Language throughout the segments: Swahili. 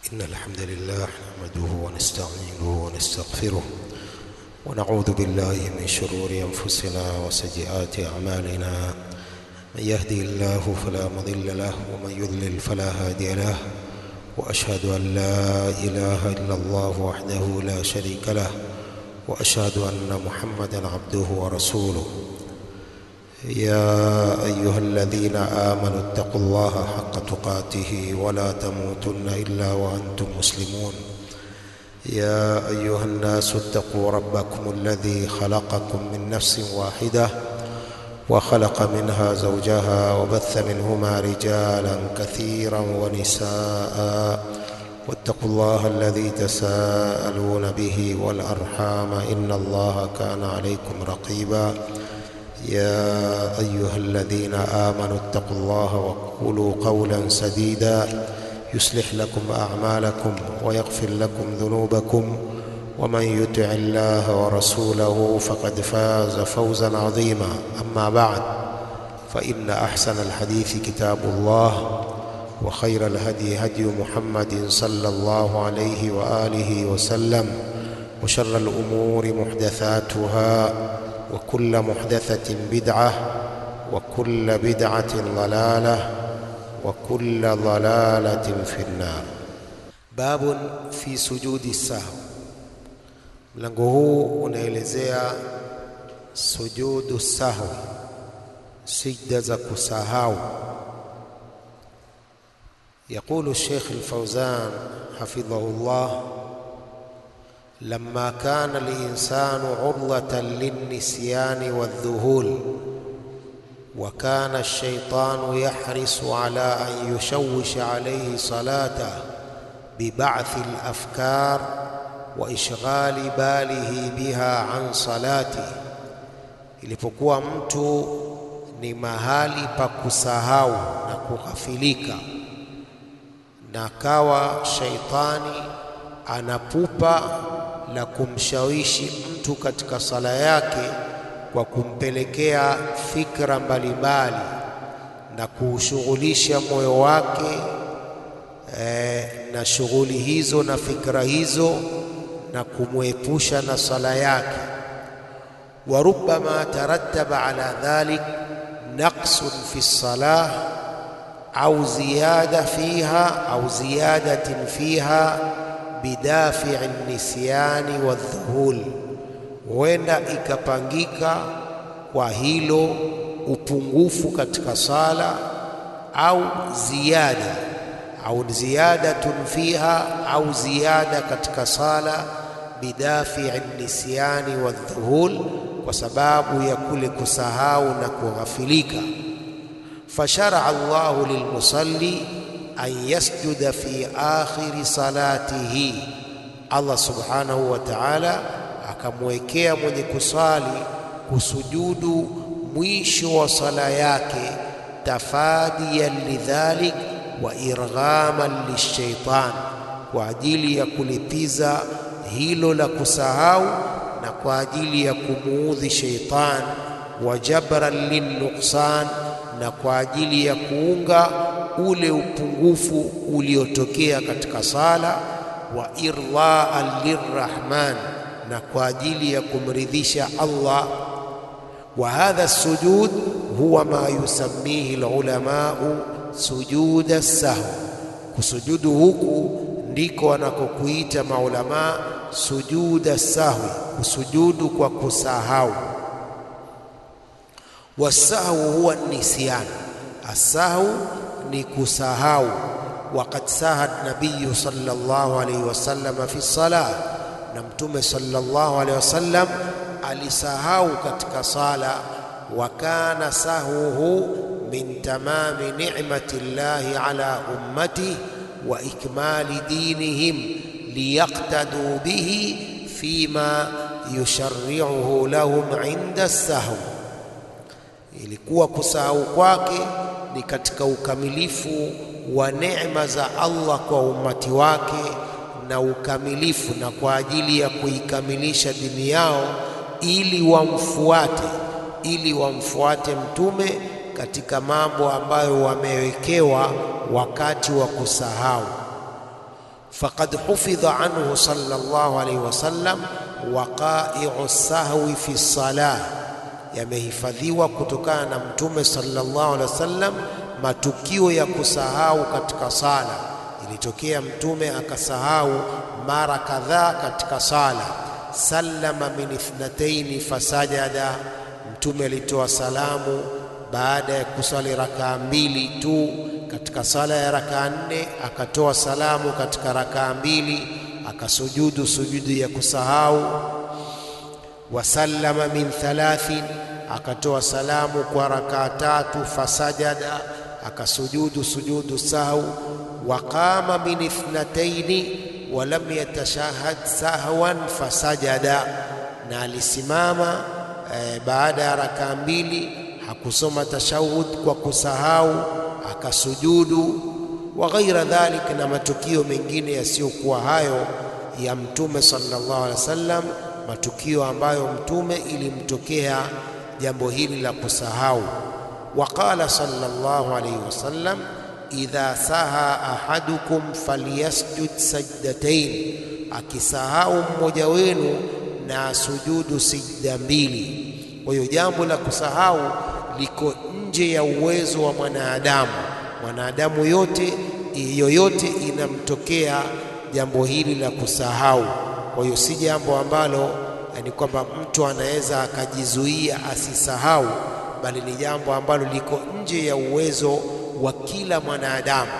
إن الحمد لله نحمده ونستعينه ونستغفره ونعوذ بالله من شرور أنفسنا وسيئات أعمالنا من يهدي الله فلا مضل له ومن يضلل فلا هادي له وأشهد أن لا إله إلا الله وحده لا شريك له وأشهد أن محمدا عبده ورسوله يا أيها الذين آمنوا اتقوا الله حق تقاته ولا تموتن إلا وأنتم مسلمون يا أيها الناس اتقوا ربكم الذي خلقكم من نفس واحدة وخلق منها زوجها وبث منهما رجالا كثيرا ونساء واتقوا الله الذي تساءلون به والأرحام إن الله كان عليكم رقيبا يا أيها الذين آمنوا اتقوا الله وقولوا قولا سديدا يصلح لكم أعمالكم ويغفر لكم ذنوبكم ومن يطع الله ورسوله فقد فاز فوزا عظيما أما بعد فإن أحسن الحديث كتاب الله وخير الهدي هدي محمد صلى الله عليه وآله وسلم وشر الأمور محدثاتها وكل محدثة بدعة وكل بدعة ضلالة وكل ضلالة في النار باب في سجود السهو mlango huu unaelezea sujudu sahwi sijda za kusahau يقول الشيخ الفوزان حفظه الله لما كان الإنسان عرضة للنسيان والذهول وكان الشيطان يحرص على أن يشوش عليه صلاته ببعث الأفكار وإشغال باله بها عن صلاته ilipokuwa mtu ni mahali pa kusahau na kughafilika na kawa shaitani anapupa la kumshawishi mtu katika sala yake kwa kumpelekea fikra mbalimbali na kuushughulisha moyo wake e, na shughuli hizo na fikra hizo na kumwepusha na sala yake wa rubbama tarattaba ala dhalik naqsun fi salah au ziyada fiha au ziyadatin fiha bidafi'i nisyani wadhuhul, huenda ikapangika kwa hilo upungufu katika sala au ziada au ziyadatun fiha au ziada katika sala bidafi'i nisyani wadhuhul, kwa sababu ya kule kusahau na kughafilika. Fasharaa Allahu lilmusalli an yasjuda fi akhiri salatihi, Allah subhanahu wa ta'ala akamwekea mwenye kusali kusujudu mwisho wa sala yake, tafadiyan lidhalik wa irghaman lishaitan, kwa ajili ya kulipiza hilo la kusahau na kwa ajili ya kumuudhi shaitan, wa jabran linnuqsan, na kwa ajili ya kuunga ule upungufu uliotokea katika sala, wa irdhaan lirrahman, na kwa ajili ya kumridhisha Allah. Wa hadha sujud huwa ma yusammihi alulamau sujuda sahwi, kusujudu huku ndiko wanakokuita maulamaa sujuda sahwi, kusujudu kwa kusahau. Wasahwu huwa nisyan, asahwu ni kusahau. Waqad saha nabiyu sallallahu alayhi wasallam fi salah, na Mtume sallallahu alayhi wasallam alisahau katika sala. Wa kana sahwuhu min tamami ni'mati llahi ala ummatihi wa ikmali dinihim liyaqtadu bihi fima yusharri'uhu lahum inda sahwi, ilikuwa kusahau kwake ni katika ukamilifu wa neema za Allah kwa ummati wake na ukamilifu na kwa ajili ya kuikamilisha dini yao, ili wamfuate, ili wamfuate mtume katika mambo ambayo wamewekewa wakati wa kusahau. faqad hufidha anhu sallallahu alayhi wasallam waqai'u sahwi fi salah, yamehifadhiwa kutokana na Mtume sallallahu alaihi wasallam matukio ya kusahau katika sala. Ilitokea Mtume akasahau mara kadhaa katika sala. Sallama min ithnataini fasajada, Mtume alitoa salamu baada ya kusali rakaa mbili tu katika sala ya rakaa nne, akatoa salamu katika rakaa mbili, akasujudu sujudu ya kusahau. Wasallama min thalathin, akatoa salamu kwa rakaa tatu. Fasajada, akasujudu sujudu sahau. Waqama min ithnataini walam yatashahad sahwan fasajada, na alisimama eh, baada ya rakaa mbili hakusoma tashahud kwa kusahau akasujudu. Wa ghaira dhalik, na matukio mengine yasiyokuwa hayo ya Mtume sallallahu alaihi wasallam, matukio ambayo Mtume ilimtokea jambo hili la kusahau. Wa qala sallallahu alaihi wasallam, idha saha ahadukum falyasjud sajdatain, akisahau mmoja wenu na sujudu sijda mbili. Kwa hiyo jambo la kusahau liko nje ya uwezo wa mwanadamu. Mwanadamu yote yoyote inamtokea jambo hili la kusahau. Kwa hiyo si jambo ambalo ni kwamba mtu anaweza akajizuia asisahau, bali ni jambo ambalo liko nje ya uwezo wa kila mwanadamu.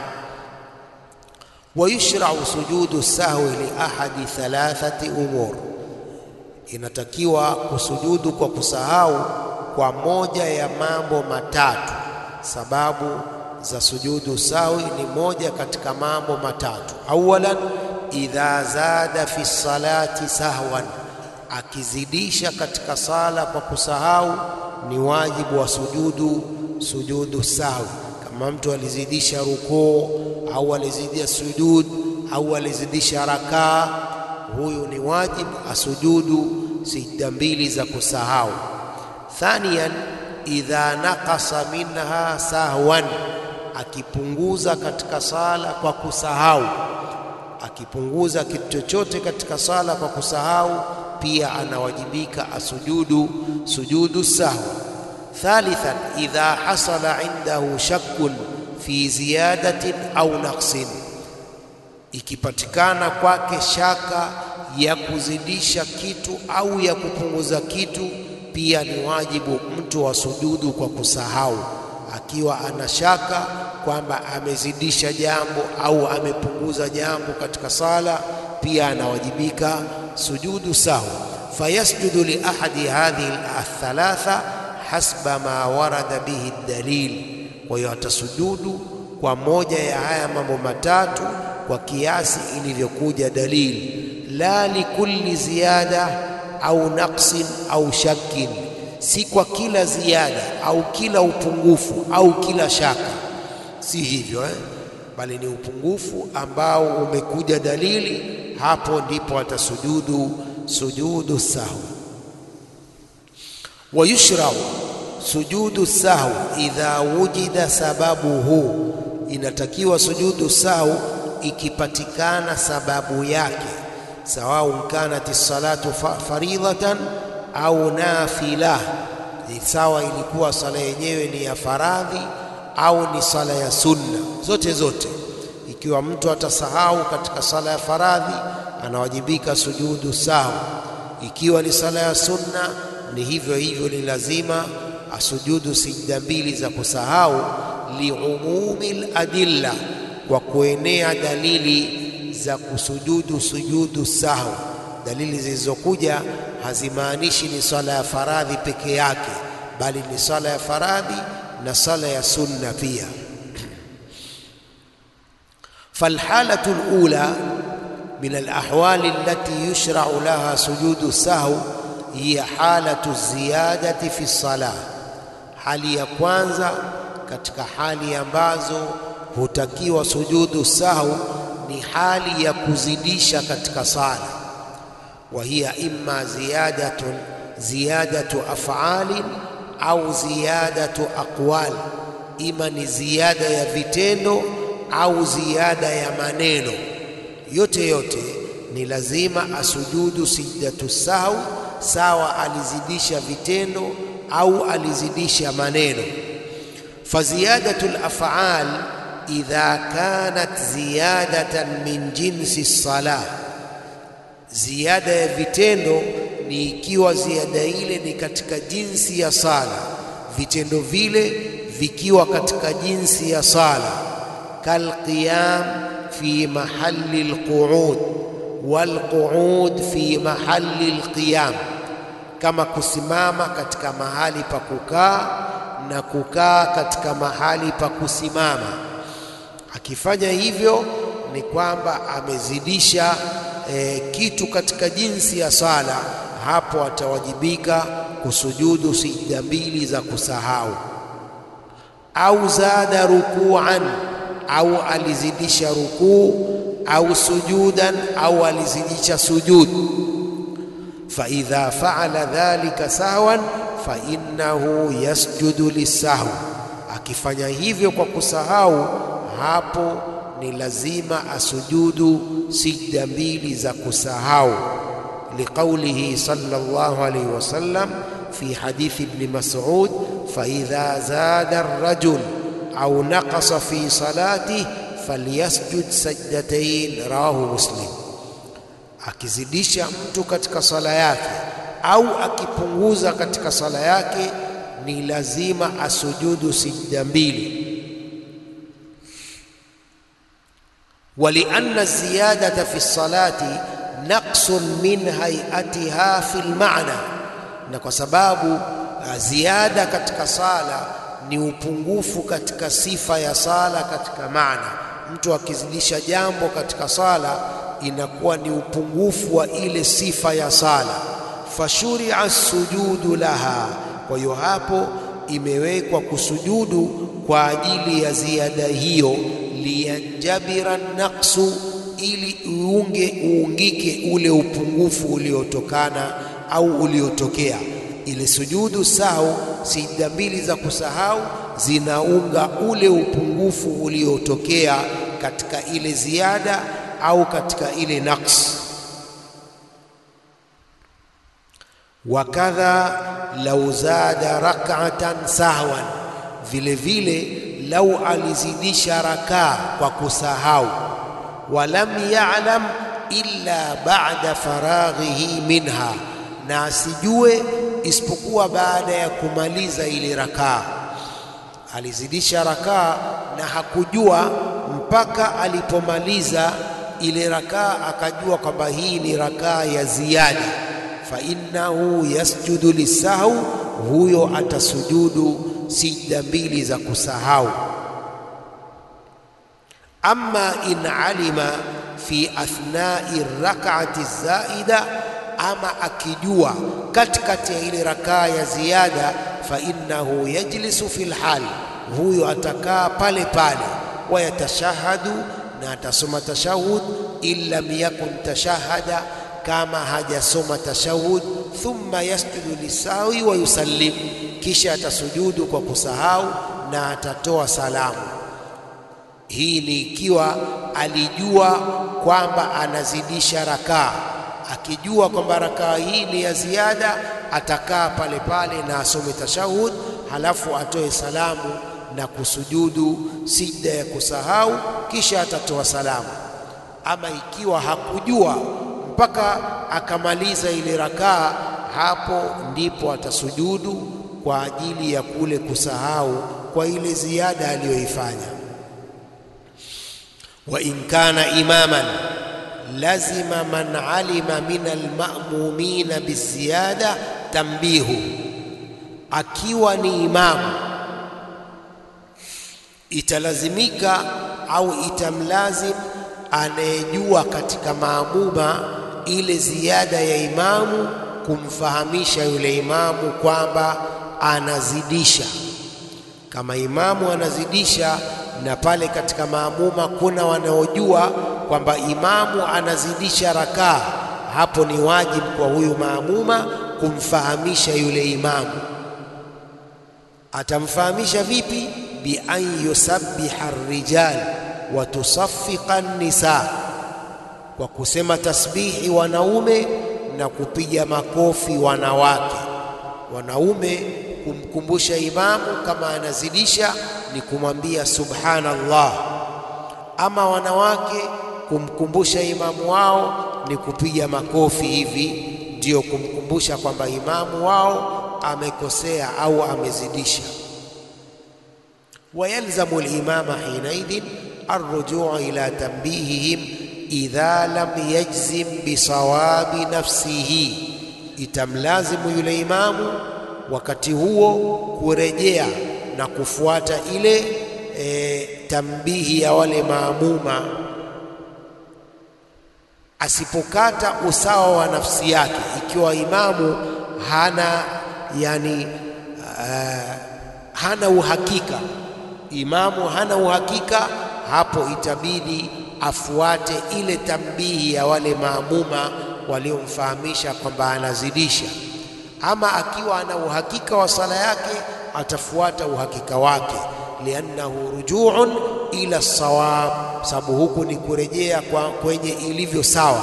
wa yushrau sujudu sahwi li ahadi thalathati umur, inatakiwa kusujudu kwa kusahau kwa moja ya mambo matatu. Sababu za sujudu sahwi ni moja katika mambo matatu. Awalan, idha zada fi salati sahwan, akizidisha katika sala kwa kusahau, ni wajibu wa sujudu sujudu sahwi. Kama mtu alizidisha rukuu au alizidisha sujud au alizidisha rakaa, huyu ni wajibu asujudu sijda mbili za kusahau. Thaniyan, idha naqasa minha sahwan, akipunguza katika sala kwa kusahau. Akipunguza kitu chochote katika sala kwa kusahau, pia anawajibika asujudu sujudu sahwi. Thalithan, idha hasala indahu shakkun fi ziyadatin au naqsin, ikipatikana kwake shaka ya kuzidisha kitu au ya kupunguza kitu pia ni wajibu mtu wa sujudu kwa kusahau. Akiwa ana shaka kwamba amezidisha jambo au amepunguza jambo katika sala, pia anawajibika sujudu sahwi. Fayasjudu li ahadi hadhihi althalatha hasba ma warada bihi dalil, kwa hiyo atasujudu kwa moja ya haya mambo matatu kwa kiasi ilivyokuja dalili, la likulli ziyada au naqsin au shakkin, si kwa kila ziada au kila upungufu au kila shaka, si hivyo eh? Bali ni upungufu ambao umekuja dalili, hapo ndipo atasujudu sujudu sahwi. Wa yushrau sujudu sahwi idha wujida sababuhu, inatakiwa sujudu sahwi ikipatikana sababu yake sawaun kanat salatu faridhatan au nafila, ni sawa ilikuwa sala yenyewe ni ya faradhi au ni sala ya sunna, zote zote. Ikiwa mtu atasahau katika sala ya faradhi, anawajibika sujudu sahwi. Ikiwa ni sala ya sunna, ni hivyo hivyo, ni lazima asujudu sijda mbili za kusahau, liumumi ladilla, kwa kuenea dalili za kusujudu sujudu sahwi. Dalili zilizokuja hazimaanishi ni swala ya faradhi peke yake, bali ni swala ya faradhi na swala ya sunna pia. falhalatu lula min alahwali allati yushrau laha sujudu sahwi hiya halatu ziyadati fi salah, hali ya kwanza katika hali ambazo hutakiwa sujudu sahwi ni hali ya kuzidisha katika sala. wa hiya imma ziyadatun ziyadatu af'alin au ziyadatu aqwal, ima ni ziada ya vitendo au ziada ya maneno. yote yote ni lazima asujudu sijdatu sahwi, sawa alizidisha vitendo au alizidisha maneno. Faziyadatu lafal idha kanat ziyadatan min jinsi salah, ziyada ya vitendo ni ikiwa ziada ile ni katika jinsi ya sala, vitendo vile vikiwa katika jinsi ya sala, kalqiyam fi mahali lqu'ud walqu'ud fi mahali lqiyam, kama kusimama katika mahali pa kukaa na kukaa katika mahali pa kusimama. Akifanya hivyo ni kwamba amezidisha e, kitu katika jinsi ya sala, hapo atawajibika kusujudu sijda mbili za kusahau. Au zada rukuan, au alizidisha rukuu, au sujudan, au alizidisha sujud. Fa idha faala dhalika sahwan fa innahu yasjudu lisahwi, akifanya hivyo kwa kusahau, hapo ni lazima asujudu sijda mbili za kusahau, liqaulihi sallallahu alayhi wasallam fi hadithi ibni Mas'ud, fa idha zada ar-rajul au naqasa fi salatihi falyasjud sajdatain, rawahu Muslim. Akizidisha mtu katika sala yake au akipunguza katika sala yake ni lazima asujudu sijda mbili. walianna ziyadata fi salati naqsun min hayatiha fi lmana, na kwa sababu ziada katika sala ni upungufu katika sifa ya sala katika maana. Mtu akizidisha jambo katika sala inakuwa ni upungufu wa ile sifa ya sala fashuria sujudu laha, kwa hiyo hapo imewekwa kusujudu kwa ajili ya ziada hiyo, liyanjabira naqsu, ili uunge uungike ule upungufu uliotokana au uliotokea. Ile sujudu sahau, sijda mbili za kusahau zinaunga ule upungufu uliotokea katika ile ziada au katika ile naqs. Wakadha lau zada rak'atan sahwan, vile vile lau alizidisha rakaa kwa kusahau. Walam ya'lam illa ba'da faraghihi minha, na asijue isipokuwa baada ya kumaliza ile rakaa. Alizidisha rakaa na hakujua mpaka alipomaliza ile rakaa, akajua kwamba hii ni rakaa ya ziada fa innahu yasjudu lisahau, huyo atasujudu sijda mbili za kusahau. Amma in alima fi athnai rak'ati zaida, ama akijua katikati ya ile rakaa ya ziada, fa innahu yajlisu fil hal, huyo atakaa pale pale, wayatashahadu, na atasoma tashahud, in lam yakun tashahada kama hajasoma tashahud, thumma yasjudu lisahwi wa yusallim, kisha atasujudu kwa kusahau na atatoa salamu. Hii ni ikiwa alijua kwamba anazidisha rakaa. Akijua kwamba rakaa hii ni ya ziada, atakaa pale pale na asome tashahud, halafu atoe salamu na kusujudu sijda ya kusahau, kisha atatoa salamu. Ama ikiwa hakujua mpaka akamaliza ile rakaa, hapo ndipo atasujudu kwa ajili ya kule kusahau kwa ile ziada aliyoifanya. Wa in kana imaman lazima man alima min almamumina biziyada tambihu, akiwa ni imamu italazimika au itamlazim anayejua katika maamuma ile ziada ya imamu kumfahamisha yule imamu kwamba anazidisha. Kama imamu anazidisha na pale katika maamuma kuna wanaojua kwamba imamu anazidisha rakaa, hapo ni wajibu kwa huyu maamuma kumfahamisha yule imamu. Atamfahamisha vipi? bi an yusabbiha rijal wa tusaffiqa nisa, kwa kusema tasbihi wanaume na kupiga makofi wanawake. Wanaume kumkumbusha imamu kama anazidisha ni kumwambia subhanallah, ama wanawake kumkumbusha imamu wao ni kupiga makofi hivi, ndiyo kumkumbusha kwamba imamu wao amekosea au amezidisha. wayalzamu limama hinaidhin arrujuu ila tanbihihim idha lam yajzim bisawabi nafsihi, itamlazimu yule imamu wakati huo kurejea na kufuata ile e, tambihi ya wale maamuma, asipokata usawa wa nafsi yake, ikiwa imamu hana yani, uh, hana uhakika, imamu hana uhakika, hapo itabidi afuate ile tambihi ya wale maamuma waliomfahamisha kwamba anazidisha. Ama akiwa ana uhakika wa sala yake atafuata uhakika wake, liannahu rujuun ila sawab, sababu huku ni kurejea kwa kwenye ilivyo sawa.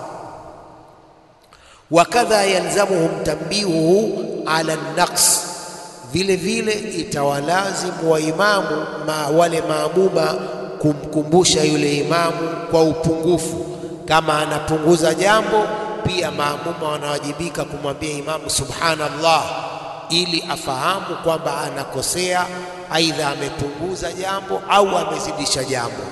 Wakadha yalzamuhum tambihuhu ala naqs, vile vile itawalazimu wa imamu ma wale maamuma kumkumbusha yule imamu kwa upungufu. Kama anapunguza jambo, pia maamuma wanawajibika kumwambia imamu subhanallah, ili afahamu kwamba anakosea, aidha amepunguza jambo au amezidisha jambo.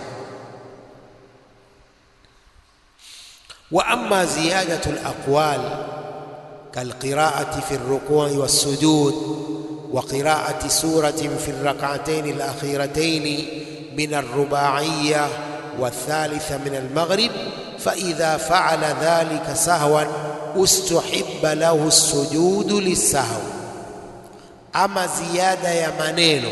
Wa amma ziyadatu alaqwal kalqiraati fi rukui wassujud wa qiraati suratin fi rak'atayn alakhiratayn من الرباعية والثالثة من المغرب فإذا فعل ذلك سهوا استحب له السجود للسهو أما زيادة ya maneno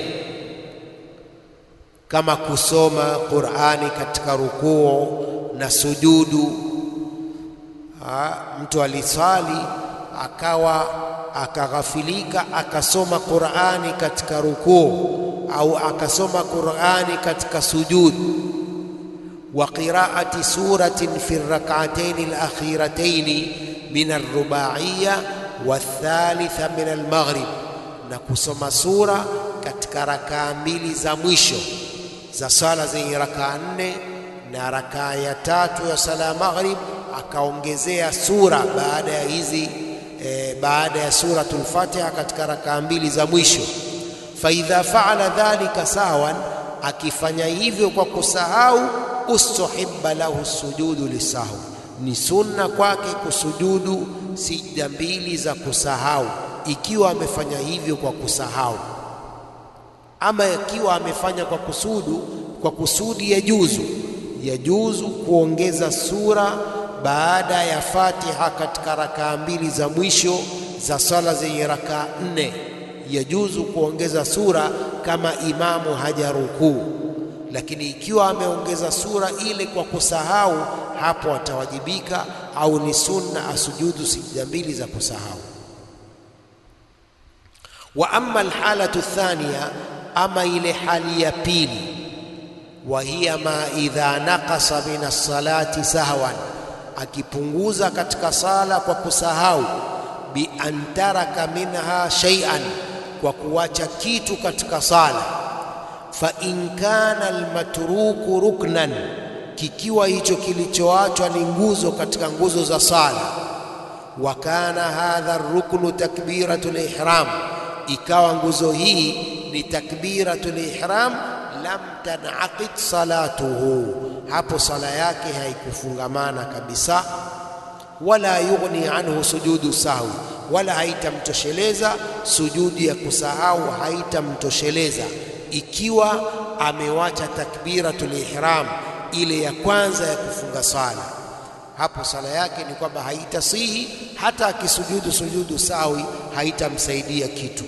kama kusoma Qur'ani katika rukuu na sujudu. Ha, mtu alisali akawa akaghafilika akasoma Qur'ani katika rukuu au akasoma Qur'ani katika sujud wa qira'ati suratin fi rak'atayn al-akhiratayn min ar-ruba'iyya wa thalitha min al-maghrib, na kusoma sura katika rakaa mbili za mwisho za sala zenye rakaa nne na rakaa ya tatu ya sala ya maghrib, akaongezea sura baada ya hizi e, baada ya suratul Fatiha katika rakaa mbili za mwisho faidha faala dhalika sawan, akifanya hivyo kwa kusahau, ustuhibba lahu sujudu lisahwi, ni sunna kwake kusujudu sijda mbili za kusahau, ikiwa amefanya hivyo kwa kusahau. Ama ikiwa amefanya kwa kusudu, kwa kusudi ya juzu ya juzu kuongeza sura baada ya Fatiha katika rakaa mbili za mwisho za sala zenye rakaa nne yajuzu kuongeza sura kama imamu hajarukuu, lakini ikiwa ameongeza sura ile kwa kusahau, hapo atawajibika au ni sunna asujudu sijda mbili za kusahau. Wa amma alhalatu thaniya, ama ile hali ya pili, wa hiya ma idha naqasa min as-salati sahwan, akipunguza katika sala kwa kusahau, bi an taraka minha shay'an kwa kuwacha kitu katika sala. Fa in kana almatruku ruknan, kikiwa hicho kilichoachwa ni nguzo katika nguzo za sala. Wa kana hadha ruknu takbiratul ihram, ikawa nguzo hii ni takbiratul ihram, lam tanaqid salatuhu, hapo sala yake haikufungamana kabisa. Wala yughni anhu sujudu sahwi wala haitamtosheleza sujudi ya kusahau, haitamtosheleza ikiwa amewacha takbiratul ihram ile ya kwanza ya kufunga sala. Hapo sala yake ni kwamba haitasihi, hata akisujudu sujudu sahwi haitamsaidia kitu.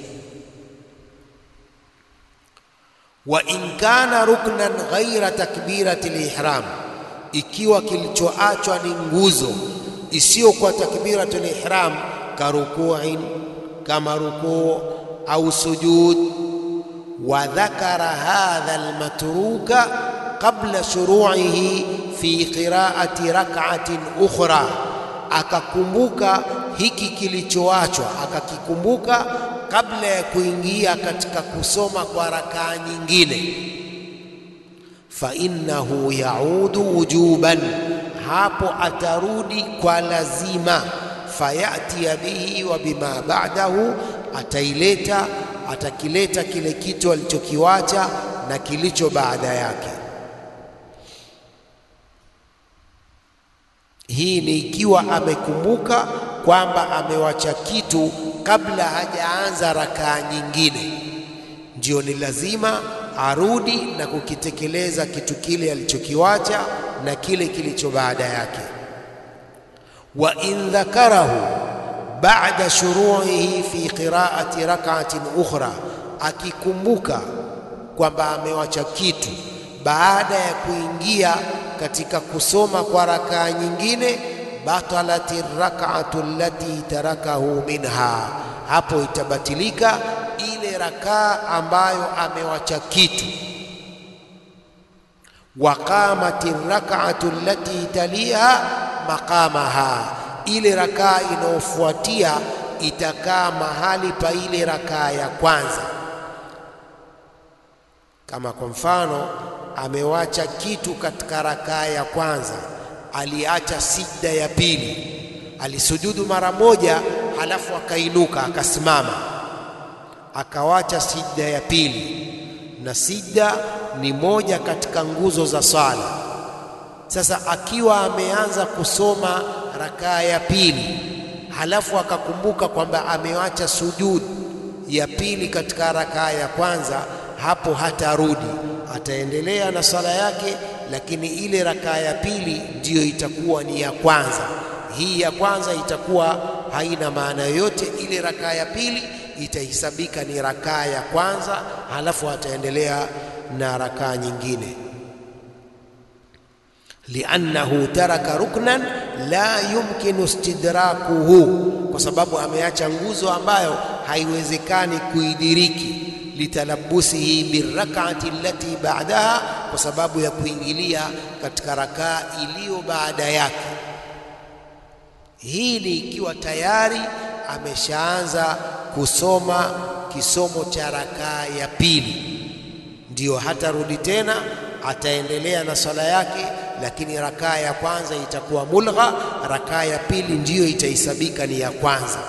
Wa in kana ruknan ghaira takbiratil ihram, ikiwa kilichoachwa ni nguzo isiyokuwa takbiratul ihram karukuin kama rukuu au sujud, wa dhakara hadha almatruka qabla shuru'ihi fi qiraati rak'atin ukhra, akakumbuka hiki kilichoachwa, akakikumbuka kabla ya kuingia katika kusoma kwa rakaa nyingine, fa innahu yaudu wujuban, hapo atarudi kwa lazima. Fayatia bihi wa bima ba'dahu, ataileta atakileta kile kitu alichokiwacha na kilicho baada yake. Hii ni ikiwa amekumbuka kwamba amewacha kitu kabla hajaanza rakaa nyingine, ndio ni lazima arudi na kukitekeleza kitu kile alichokiwacha na kile kilicho baada yake. wa in dhakarahu ba'da shuru'ihi fi qira'ati rak'atin ukhra, akikumbuka kwamba amewacha kitu baada ya kuingia katika kusoma kwa rakaa nyingine, batalati rak'atu allati tarakahu minha, hapo itabatilika ile rakaa ambayo amewacha kitu. Wa qamati rak'atu allati taliha maqamaha ile rakaa inayofuatia itakaa mahali pa ile rakaa ya kwanza. Kama kwa mfano amewacha kitu katika rakaa ya kwanza, aliacha sijda ya pili, alisujudu mara moja, halafu akainuka akasimama, akawacha sijda ya pili, na sijda ni moja katika nguzo za swala. Sasa akiwa ameanza kusoma rakaa ya pili halafu akakumbuka kwamba amewacha sujud ya pili katika rakaa ya kwanza, hapo hatarudi, ataendelea na sala yake, lakini ile rakaa ya pili ndiyo itakuwa ni ya kwanza. Hii ya kwanza itakuwa haina maana yoyote. Ile rakaa ya pili itahesabika ni rakaa ya kwanza, halafu ataendelea na rakaa nyingine liannahu taraka ruknan la yumkinu istidrakuhu, kwa sababu ameacha nguzo ambayo haiwezekani kuidiriki. Litalabusihi birakati allati ba'daha, kwa sababu ya kuingilia katika rakaa iliyo baada yake. Hii ni ikiwa tayari ameshaanza kusoma kisomo cha rakaa ya pili, ndiyo hatarudi tena, ataendelea na swala yake lakini rakaa ya kwanza itakuwa mulgha, rakaa ya pili ndiyo itahesabika ni ya kwanza.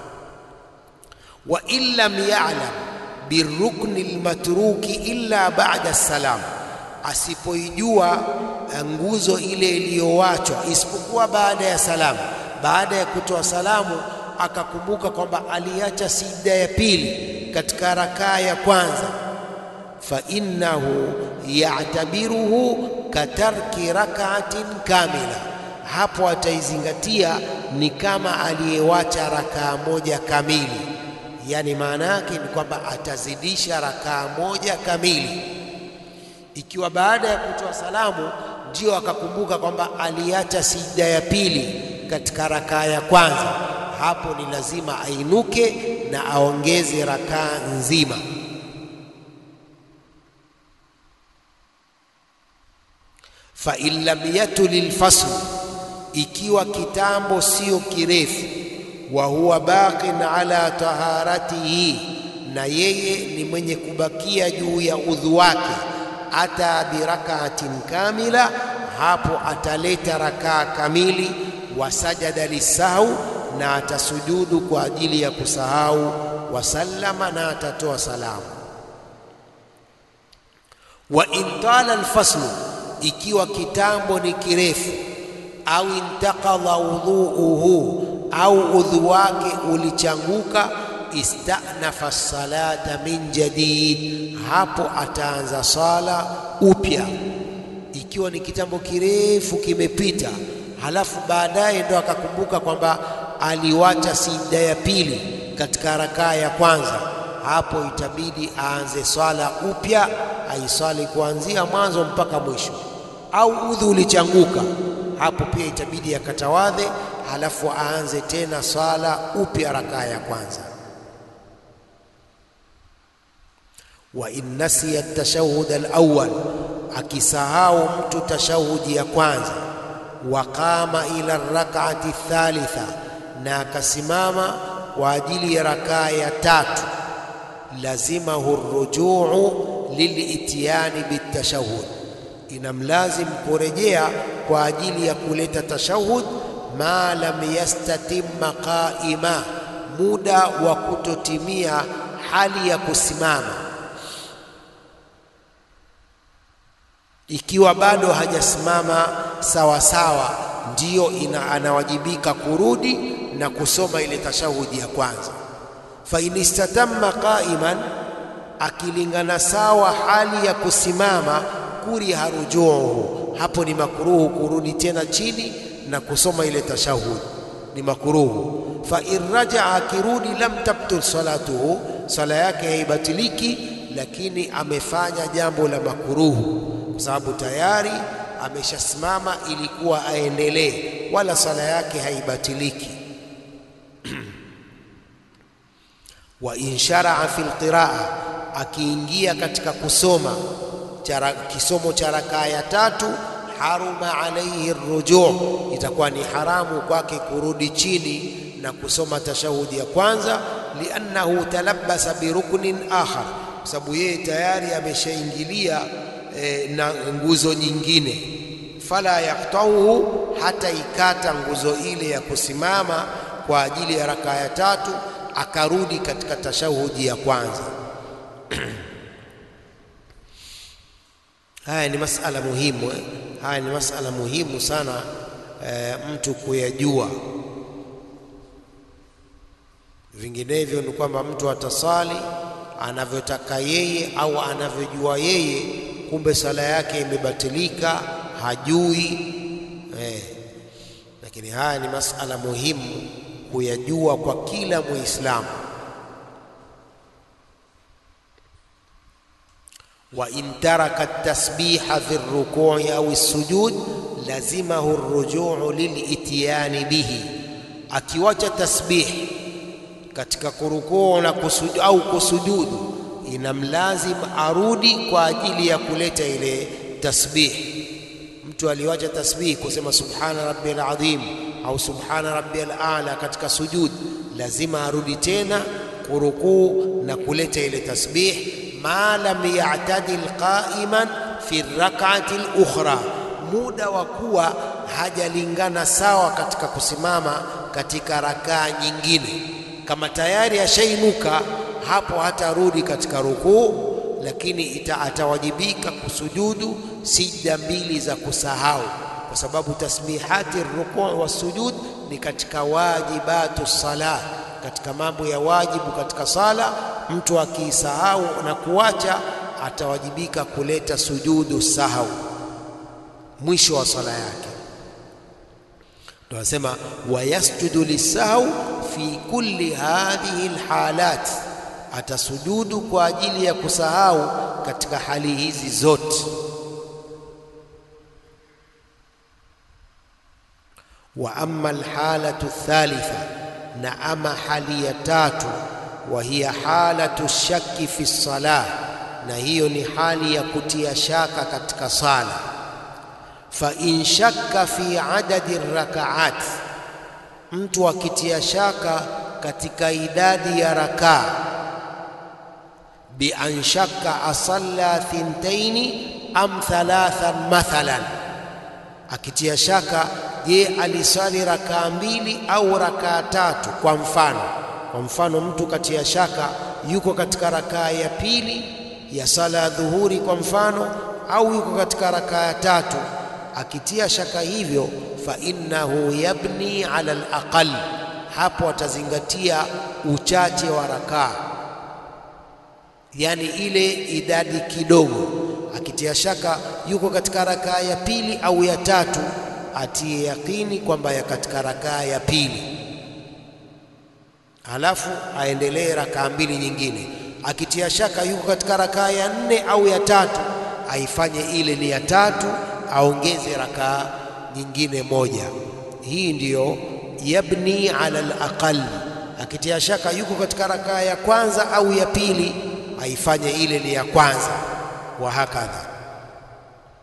wa in lam ya'lam birukni lmatruki illa ba'da salam, asipoijua nguzo ile iliyowachwa isipokuwa baada ya salamu. Baada ya kutoa salamu akakumbuka kwamba aliacha sijda ya pili katika rakaa ya kwanza, fa innahu ya'tabiruhu katarki rak'atin kamila, hapo ataizingatia ni kama aliyewacha rakaa moja kamili. Yani maana yake ni kwamba atazidisha rakaa moja kamili. Ikiwa baada ya kutoa salamu ndio akakumbuka kwamba aliacha sijda ya pili katika rakaa ya kwanza, hapo ni lazima ainuke na aongeze rakaa nzima. fa in lam yatuli lfaslu, ikiwa kitambo sio kirefu, wa huwa baqin ala taharatihi, na yeye ni mwenye kubakia juu ya udhu wake, ata birakaatin kamila, hapo ataleta rakaa kamili, wa sajada lisahau, na atasujudu kwa ajili ya kusahau, wasallama, na atatoa salamu. Wa in tala alfaslu ikiwa kitambo ni kirefu, au intaqadha udhuuhu, au udhu wake ulichanguka, istanafa salata min jadid, hapo ataanza sala upya. Ikiwa ni kitambo kirefu kimepita, halafu baadaye ndo akakumbuka kwamba aliwacha sijda ya pili katika rakaa ya kwanza, hapo itabidi aanze swala upya, aiswali kuanzia mwanzo mpaka mwisho au udhu ulichanguka, hapo pia itabidi akatawadhe, halafu aanze tena swala upya rakaa ya kwanza. wa in nasiya tashahhud alawwal, akisahau mtu tashahudi ya kwanza, waqama ila rak'ati thalitha, na akasimama kwa ajili ya rakaa ya tatu, lazimahu rujuu lilitiyani bitashahud, inamlazim kurejea kwa ajili ya kuleta tashahud, ma lam yastatimma qaima, muda wa kutotimia hali ya kusimama ikiwa bado hajasimama sawa sawa, ndiyo ina anawajibika kurudi na kusoma ile tashahudi ya kwanza. Fa in istatamma qaiman, akilingana sawa hali ya kusimama, kuriha rujuuhu, hapo ni makruhu kurudi tena chini na kusoma ile tashahudi, ni makruhu. Fa in rajaa, akirudi, lam tabtul salatuhu, sala yake haibatiliki, lakini amefanya jambo la makruhu kwa sababu tayari ameshasimama, ilikuwa aendelee, wala sala yake haibatiliki. wa in sharaa fi lqiraa, akiingia katika kusoma chara, kisomo cha rakaa ya tatu, haruma alaihi rujuu, itakuwa ni haramu kwake kurudi chini na kusoma tashahudi ya kwanza, liannahu talabbasa biruknin akhar, kwa sababu yeye tayari ameshaingilia E, na nguzo nyingine, fala yaktauhu, hata ikata nguzo ile ya kusimama kwa ajili ya rakaa ya tatu, akarudi katika tashahudi ya kwanza. Haya ni masala muhimu eh? Haya ni masala muhimu sana eh, mtu kuyajua, vinginevyo ni kwamba mtu atasali anavyotaka yeye au anavyojua yeye kumbe sala yake imebatilika, hajui eh. Lakini haya ni masala muhimu kuyajua kwa kila Muislamu. wa in taraka tasbiha fi rukui au sujud lazimahu rujuu lilitiyani bihi, akiwacha tasbih katika kurukuu na kusujudu au kusujudu inamlazim arudi kwa ajili ya kuleta ile tasbih. Mtu aliwacha tasbih kusema subhana rabbiyal azim au subhana rabbiyal a'la katika sujud, lazima arudi tena kurukuu na kuleta ile tasbih, ma lam ya'tadil qa'iman fi rak'ati al-ukhra, muda wa kuwa hajalingana sawa katika kusimama katika rakaa nyingine. Kama tayari ashainuka hapo hatarudi katika rukuu, lakini ita atawajibika kusujudu sijda mbili za kusahau, kwa sababu tasbihati rukuu wa sujud ni katika wajibatu sala, katika mambo ya wajibu katika sala. Mtu akiisahau na kuacha atawajibika kuleta sujudu sahau mwisho wa sala yake. Ndio anasema wayasjudu lisahau fi kulli hadhihi alhalat atasujudu kwa ajili ya kusahau katika hali hizi zote. Wa amma alhalatu thalitha, na ama hali ya tatu, wa hiya halatu shakki fi salah, na hiyo ni hali ya kutia shaka katika sala. Fa in shakka fi adadi rakaat, mtu akitia shaka katika idadi ya rakaa bi an shakka asalla thintaini am thalathan mathalan, akitia shaka, je, alisali rakaa mbili au rakaa tatu? Kwa mfano, kwa mfano mtu katia shaka yuko katika rakaa ya pili ya sala ya dhuhuri kwa mfano, au yuko katika rakaa ya tatu. Akitia shaka hivyo, fa innahu yabni ala alaqal, hapo atazingatia uchache wa rakaa yaani ile idadi kidogo. Akitia shaka yuko katika rakaa ya pili au ya tatu, atie yakini kwamba ya katika rakaa ya pili, halafu aendelee rakaa mbili nyingine. Akitia shaka yuko katika rakaa ya nne au ya tatu, aifanye ile ni ya tatu, aongeze rakaa nyingine moja. Hii ndiyo yabni ala alaqal. Akitia shaka yuko katika rakaa ya kwanza au ya pili aifanye ile ni ya kwanza, wa hakadha.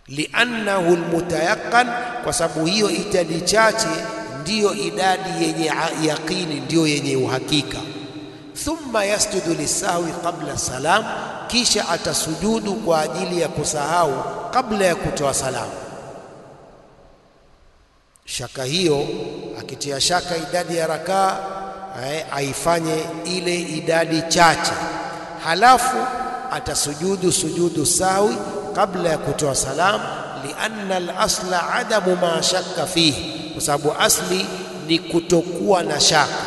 liannahu almutayaqan, kwa sababu hiyo idadi chache ndiyo idadi yenye yaqini, ndiyo yenye uhakika. Thumma yasjudu lisahwi qabla salam, kisha atasujudu kwa ajili ya kusahau kabla ya kutoa salamu. Shaka hiyo akitia shaka idadi ya rakaa aifanye ile idadi chache, halafu atasujudu sujudu sahwi kabla ya kutoa salam, lianna al-asla adamu ma shakka fihi, kwa sababu asli ni kutokuwa na shaka.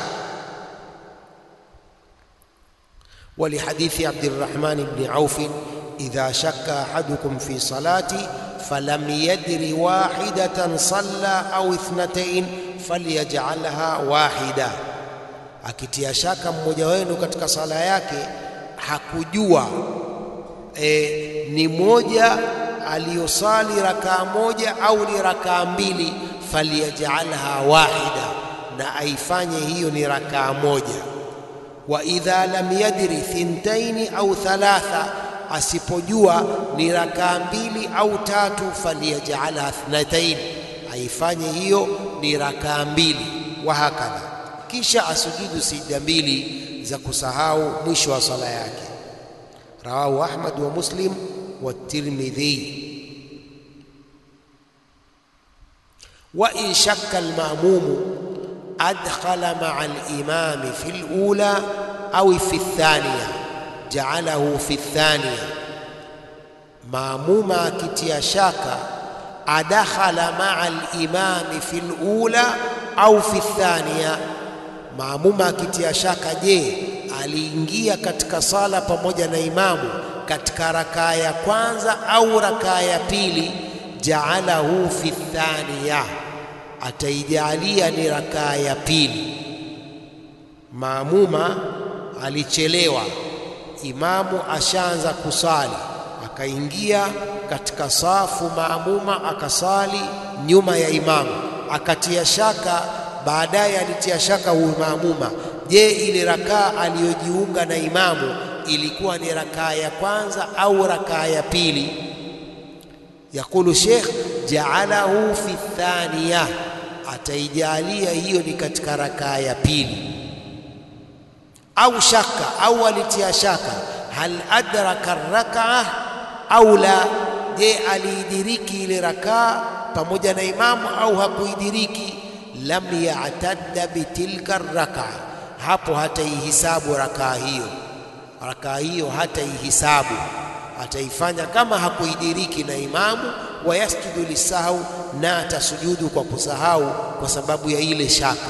Walihadithi Abdirrahman ibn Auf, idha shakka ahadukum fi salati falam yadri wahidatan salla au ithnatain falyaj'alha wahida, akitia shaka mmoja wenu katika sala yake hakujua e, ni moja aliyosali rakaa moja au ni rakaa mbili, falyajalha wahida, na aifanye hiyo ni rakaa moja. Wa idha lam yadri thintaini au thalatha, asipojua ni rakaa mbili au tatu, falyajalha thnataini, aifanye hiyo ni rakaa mbili. Wa hakadha, kisha asujudu sijda mbili za kusahau mwisho wa sala yake. Rawahu Ahmad wa Muslim wa Tirmidhi. Wa in shakka almamumu adkhala maa alimami fi lula au fi thaniya jaalahu fi thaniya, maamuma akitia shaka adakhala maa alimami fi lula au fi thaniya, maamuma akitia shaka, je, aliingia katika sala pamoja na imamu katika rakaa ya kwanza au rakaa ya pili, jaalahu fi thaniya, ataijalia ni rakaa ya pili. Maamuma alichelewa, imamu ashaanza kusali, akaingia katika safu maamuma, akasali nyuma ya imamu, akatia shaka. Baadaye alitia shaka huyu maamuma, je, ile rakaa aliyojiunga na imamu ilikuwa ni rakaa ya kwanza au rakaa ya pili? Yakulu Sheikh, jaalahu fi thaniya, ataijalia hiyo ni katika rakaa ya pili. Au shaka au alitia shaka, hal adraka rakaa au la, je, aliidiriki ile rakaa pamoja na imamu au hakuidiriki? Lam ya'tadda bitilka rakaa, hapo hataihisabu rakaa hiyo rakaa hiyo hataihisabu, ataifanya kama hakuidiriki na imamu. Wa yasjudu lisahau, na atasujudu kwa kusahau kwa sababu ya ile shaka.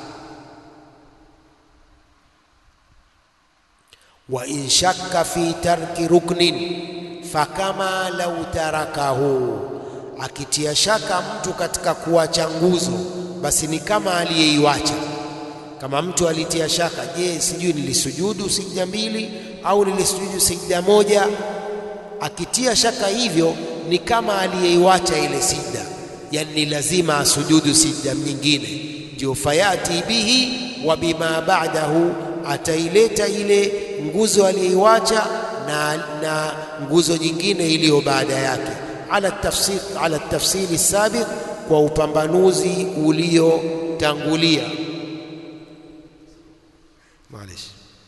Wa in shakka fi tarki ruknin fakama lau tarakahu, akitia shaka mtu katika kuacha nguzo, basi ni kama aliyeiwacha kama mtu alitia shaka, je, sijui nilisujudu sijda mbili au nilisujudu sijda moja? Akitia shaka hivyo ni kama aliyeiwacha ile sijda, yani ni lazima asujudu sijda nyingine. Ndio fayati bihi wa bima ba'dahu, ataileta ile nguzo aliyeiwacha na, na nguzo nyingine iliyo baada yake, ala tafsir, ala tafsili sabiq, kwa upambanuzi uliotangulia. Maalish,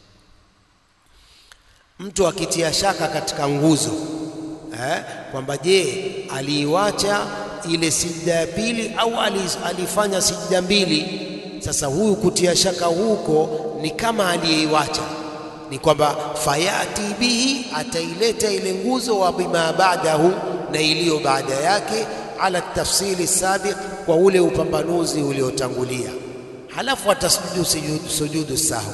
mtu akitia shaka katika nguzo eh, kwamba je, aliiwacha ile sijda ya pili au alifanya sijda mbili? Sasa huyu kutia shaka huko ni kama aliyeiwacha, ni kwamba fayati bihi, ataileta ile nguzo wa bima ba'dahu, na iliyo baada yake, ala tafsili sabiq, kwa ule upambanuzi uliotangulia, halafu atasujudu sujudu sahwi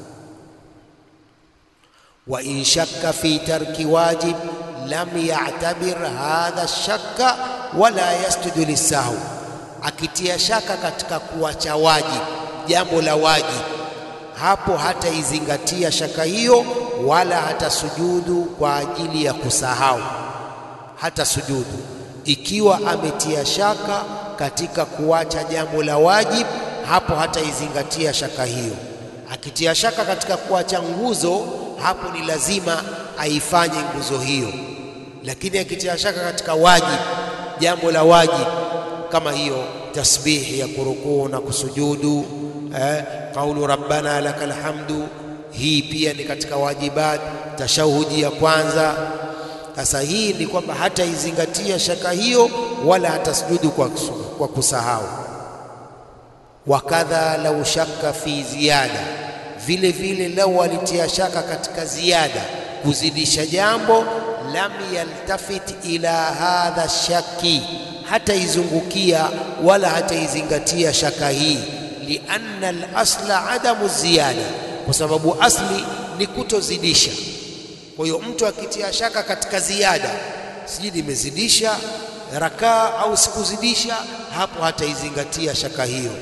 wa in shakka fi tarki wajib lam ya'tabir hadha shakka wala yasjudu lisahwi, akitia shaka katika kuacha wajib, jambo la wajib, hapo hataizingatia shaka hiyo, wala hata sujudu kwa ajili ya kusahau, hata sujudu ikiwa ametia shaka katika kuacha jambo la wajib, hapo hataizingatia shaka hiyo. Akitia shaka katika kuacha nguzo hapo ni lazima aifanye nguzo hiyo, lakini akitia shaka katika wajib jambo la wajibu kama hiyo tasbihi ya kurukuu na kusujudu eh, qaulu rabbana lakal hamdu hii pia ni katika wajibat tashahudi ya kwanza sasa hii ni kwamba hataizingatia shaka hiyo wala hatasujudu kwa, kwa kusahau wakadha lau shaka fi ziyada vile vile lau alitia shaka katika ziada kuzidisha jambo lam yaltafit ila hadha shaki hataizungukia wala hataizingatia shaka hii lianna al-asla adamu ziyada kwa sababu asli ni kutozidisha kwa hiyo mtu akitia shaka katika ziada sijui nimezidisha rakaa au sikuzidisha hapo hataizingatia shaka hiyo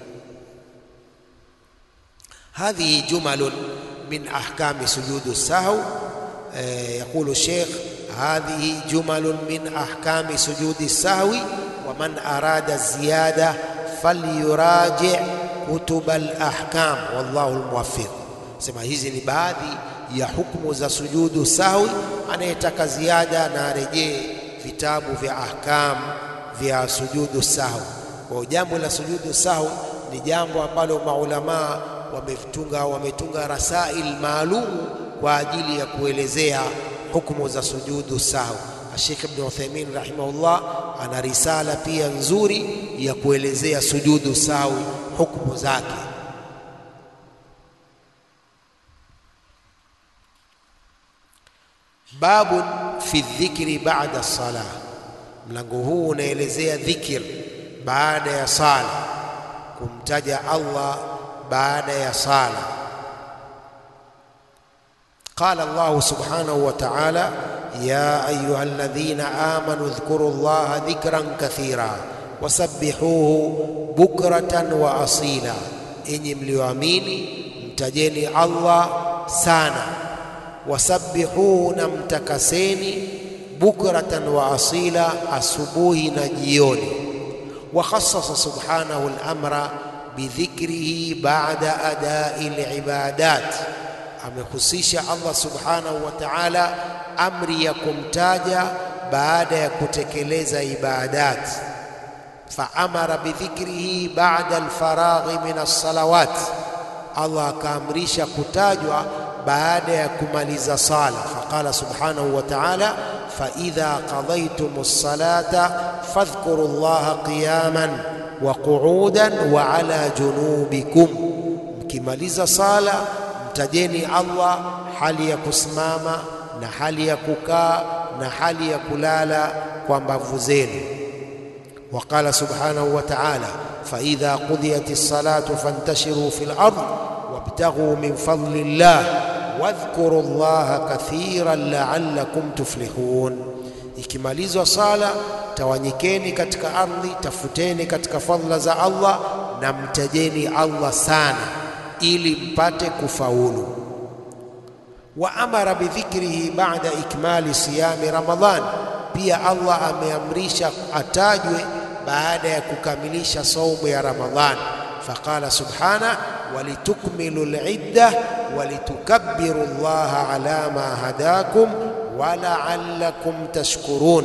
هذه جمل من أحكام سجود السهو يقول الشيخ هذه جمل من أحكام سجود السهو ومن أراد الزيادة فليراجع كتب الأحكام والله الموفق sema hizi ni baadhi ya hukumu za sujudu sahwi anayetaka ziada na arejee vitabu vya ahkam vya sujudu sahwi kwa jambo la sujudu sahwi ni jambo ambalo maulamaa wametunga wametunga rasail maalum kwa ajili ya kuelezea hukumu za sujudu sahwi. Sheikh Ibn Uthaymeen rahimahullah ana risala pia nzuri ya kuelezea sujudu sahwi hukumu zake. Babun fi dhikri ba'da salah, mlango huu unaelezea dhikr baada ya sala, kumtaja Allah baada ya sala. Qala Allah subhanahu wa ta'ala, ya ayuha alladhina amanu dhkuru llaha dhikran kathira wasabbihuhu bukratan wa asila, enyi mlioamini mtajeni Allah sana, wasabbihuhu, na mtakaseni bukratan wa asila, asubuhi na jioni. Wa khassasa subhanahu al-amra bidhikrihi ba'da adai libadat, amehusisha Allah subhanahu wa ta'ala amri ya kumtaja baada ya kutekeleza ibadat. Faamara bidhikrihi ba'da alfaraghi min alsalawat, Allah akaamrisha kutajwa baada ya kumaliza sala. Faqala subhanahu wa ta'ala faidha qadaytum as-salata fadhkuru llaha qiyaman wa qu'udan wa ala junubikum, mkimaliza sala mtajeni Allah hali ya kusimama na hali ya kukaa na hali ya kulala kwa mbavu zenu. Waqala subhanahu wa ta'ala faidha qudiyat as-salatu fantashiru fil ard wabtaghu min fadli llah wadhkuru llaha kathiran la'allakum tuflihun, ikimalizwa sala tawanyikeni katika ardhi, tafuteni katika fadhila za Allah na mtajeni Allah sana ili mpate kufaulu. Wa amara bidhikrihi ba'da ikmali siyami Ramadhan, pia Allah ameamrisha atajwe baada ya kukamilisha saumu ya Ramadhan. Faqala subhana walitukmilu lidda walitukabbiru llaha ala ma hadakum wa la'allakum tashkurun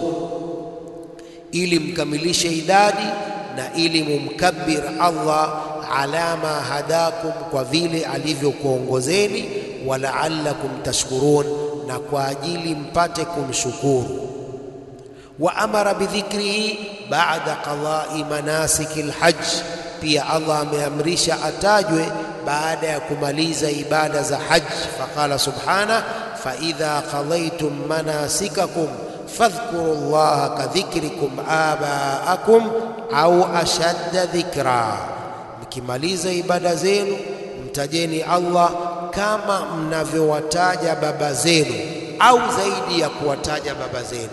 ili mkamilishe idadi na ili mumkabbir Allah ala ma hadakum, kwa vile alivyokuongozeni, wa la'allakum tashkurun, na kwa ajili mpate kumshukuru. Wa amara bidhikrihi ba'da qada'i manasiki lhajj, pia Allah ameamrisha atajwe baada ya kumaliza ibada za hajj. Faqala subhana fa idha qadaytum manasikakum fadhkuru llaha kadhikrikum abaakum au ashadda dhikra, mkimaliza ibada zenu mtajeni Allah kama mnavyowataja baba zenu au zaidi ya kuwataja baba zenu.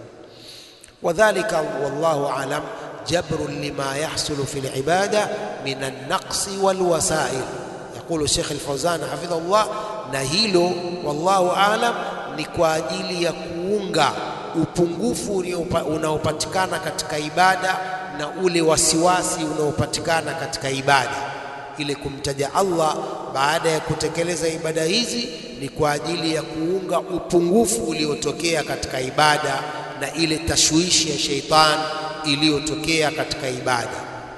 Wadhalika wallahu alam jabrun lima yahsulu fi libada min alnaqsi walwasail, yaqulu Sheikh Alfawzan hafidhahullah, na hilo wallahu alam ni kwa ajili ya kuunga upungufu unaopatikana katika ibada na ule wasiwasi unaopatikana katika ibada. Ile kumtaja Allah baada ya kutekeleza ibada hizi ni kwa ajili ya kuunga upungufu uliotokea katika ibada na ile tashwishi ya sheitan iliyotokea katika ibada.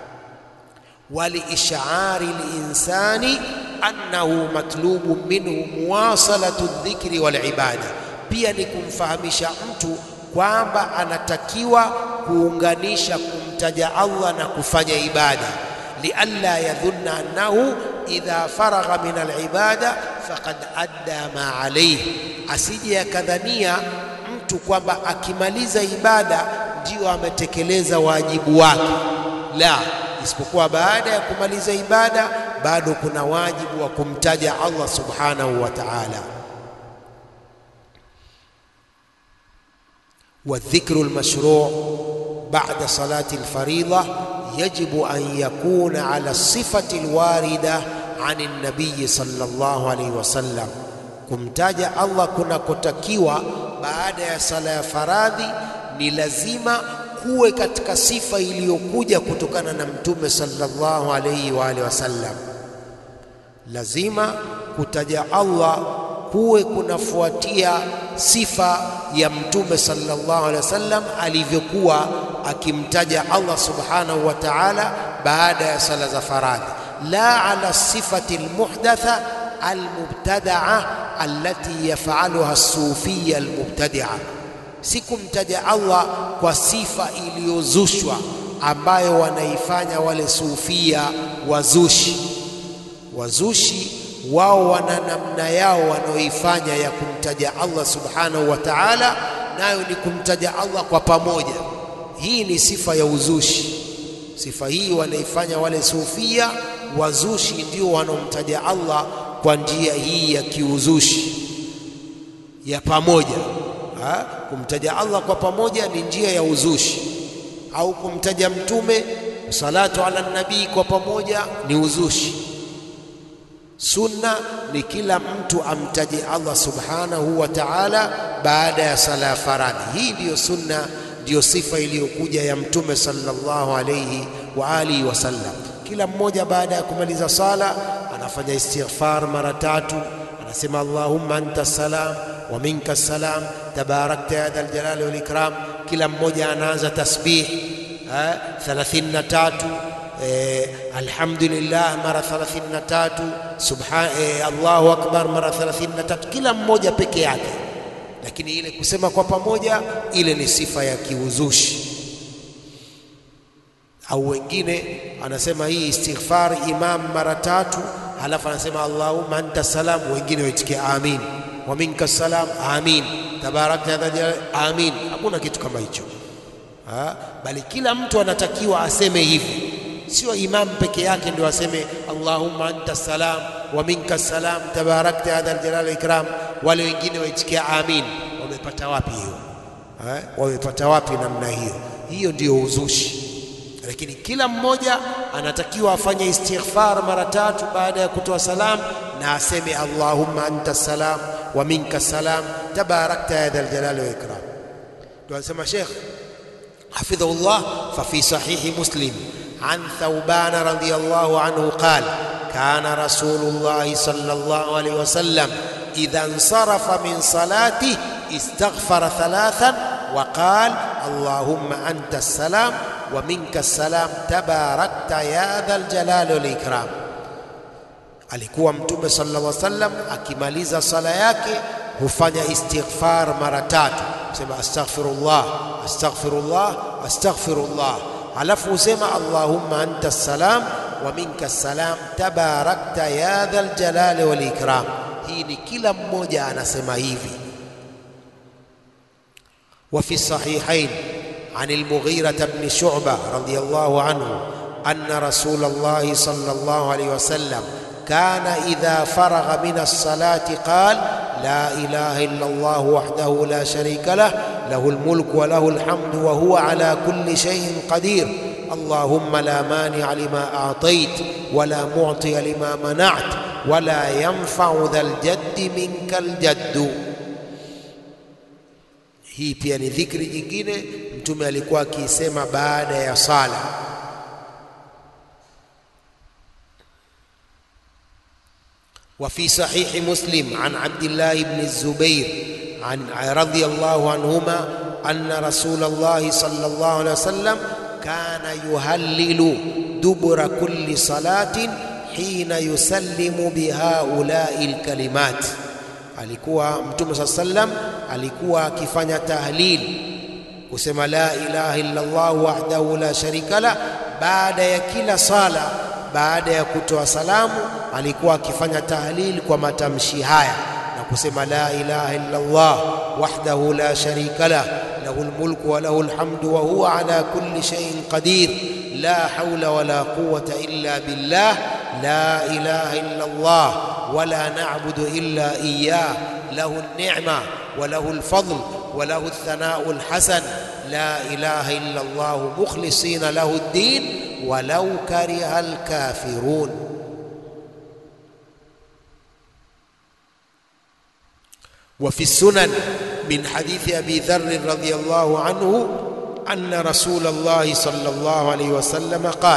waliishari linsani annahu matlubu minhu muwasalatu dhikri wal ibada, pia ni kumfahamisha mtu kwamba anatakiwa kuunganisha kumtaja Allah na kufanya ibada, lialla yadhunna annahu idha faragha min alibada faqad adda ma alayhi, asije akadhania mtu kwamba akimaliza ibada ndio ametekeleza wajibu wake. La, isipokuwa baada ya kumaliza ibada bado kuna wajibu wa kumtaja Allah subhanahu wa ta'ala. والذكر المشروع بعد صلاة الفريضة يجب أن يكون على الصفة الواردة عن النبي صلى الله عليه وسلم kumtaja Allah kunakotakiwa baada ya sala ya faradhi ni lazima kuwe katika sifa iliyokuja kutokana na mtume sallallahu alayhi wa alihi wasallam. Lazima kutaja Allah kuwe kunafuatia sifa ya mtume sallallahu alaihi wasallam alivyokuwa akimtaja Allah subhanahu wa ta'ala baada ya sala za faradhi, la ala sifati almuhdatha almubtadaa allati yafaluha as-sufiyya almubtadia, si kumtaja Allah kwa sifa iliyozushwa ambayo wanaifanya wale sufia wazushi. Wazushi wao wana namna yao wanaoifanya ya kumtaja Allah subhanahu wa ta'ala, nayo ni kumtaja Allah kwa pamoja. Hii ni sifa ya uzushi. Sifa hii wanaifanya wale sufia wazushi, ndio wanaomtaja Allah kwa njia hii ya kiuzushi ya pamoja. Ha? Kumtaja Allah kwa pamoja ni njia ya uzushi, au kumtaja mtume salatu ala nabii kwa pamoja ni uzushi. Sunna ni kila mtu amtaje Allah subhanahu wa ta'ala baada ya sala ya faradhi. Hii ndiyo sunna, ndiyo sifa iliyokuja ya mtume sallallahu alayhi wa alihi wasallam. Kila mmoja baada ya kumaliza sala anafanya istighfar mara tatu, anasema Allahumma anta salam wa minka salam tabarakta ya dhal jalali wal ikram. Kila mmoja anaanza tasbih thalathini na tatu Eh, alhamdulillah mara 33 subhan eh, Allahu akbar mara 33, kila mmoja peke yake, lakini ile kusema kwa pamoja, ile ni sifa ya kiuzushi. Au wengine anasema hii istighfar imam mara tatu, halafu anasema Allahumma anta salam, wengine waitikia amin, wa minka salam, amin, tabarakta amin. Hakuna kitu kama hicho, bali kila mtu anatakiwa aseme hivi Sio imam peke yake ndio aseme Allahumma anta salam wa minka salam tabarakta ya dhal jalali ikram. Wale wengine waitikia amin. Wamepata wapi hiyo? Wamepata wapi namna hiyo? Hiyo ndiyo uzushi. Lakini kila mmoja anatakiwa afanye istighfar mara tatu baada ya kutoa salam na aseme Allahumma anta salam wa minka salam tabarakta ya dhal jalali wa ikram. Ndio anasema Sheikh hafidhahullah, fa fi sahihi Muslim عن ثوبان رضي الله عنه قال كان رسول الله صلى الله عليه وسلم إذا انصرف من صلاته استغفر ثلاثا وقال اللهم أنت السلام ومنك السلام تباركت يا ذا الجلال والإكرام alikuwa mtume sallallahu alaihi wasallam akimaliza sala yake hufanya istighfar mara tatu, sema astaghfirullah astaghfirullah astaghfirullah halafu husema Allahumma anta salam wa minka salam tabarakta ya dhal jalali wal ikram. Hii ni kila mmoja anasema hivi. Wa fi sahihain an al-Mughira ibn Shu'bah radiyallahu anhu anna Rasulullah sallallahu alayhi wasallam kana idha faragha min as-salati qala لا إله إلا الله وحده لا شريك له له الملك وله الحمد وهو على كل شيء قدير اللهم لا مانع لما أعطيت ولا معطي لما منعت ولا ينفع ذا الجد منك الجد hii pia ni dhikri nyingine mtume alikuwa akiisema baada ya sala وفي صحيح مسلم عن عبد الله بن الزبير عن رضي الله عنهما anna Rasulullah sallallahu alaihi wasallam kana yuhallilu dubura kulli salatin hina yusallimu bihaulai lkalimat, alikuwa Mtume saa sallam alikuwa akifanya tahlil kusema la ilaha illa Allah wahdahu la sharika la, baada ya kila sala, baada ya kutoa salamu alikuwa akifanya tahlil kwa matamshi haya na kusema la ilaha illa Allah wahdahu la sharika la lahu lmulku wa lahu lhamdu wa huwa ala kulli shay'in qadir la hawla wala quwwata illa billah la ilaha illa Allah wala na'budu illa iyyah lahu an-ni'ma wa lahu al-fadl wa lahu ath-thana'u al-hasan la ilaha illa Allah mukhlisina lahu ad-din walau kariha al-kafirun وفي السنن من حديث أبي ذر رضي الله عنه أن رسول الله صلى الله عليه وسلم قال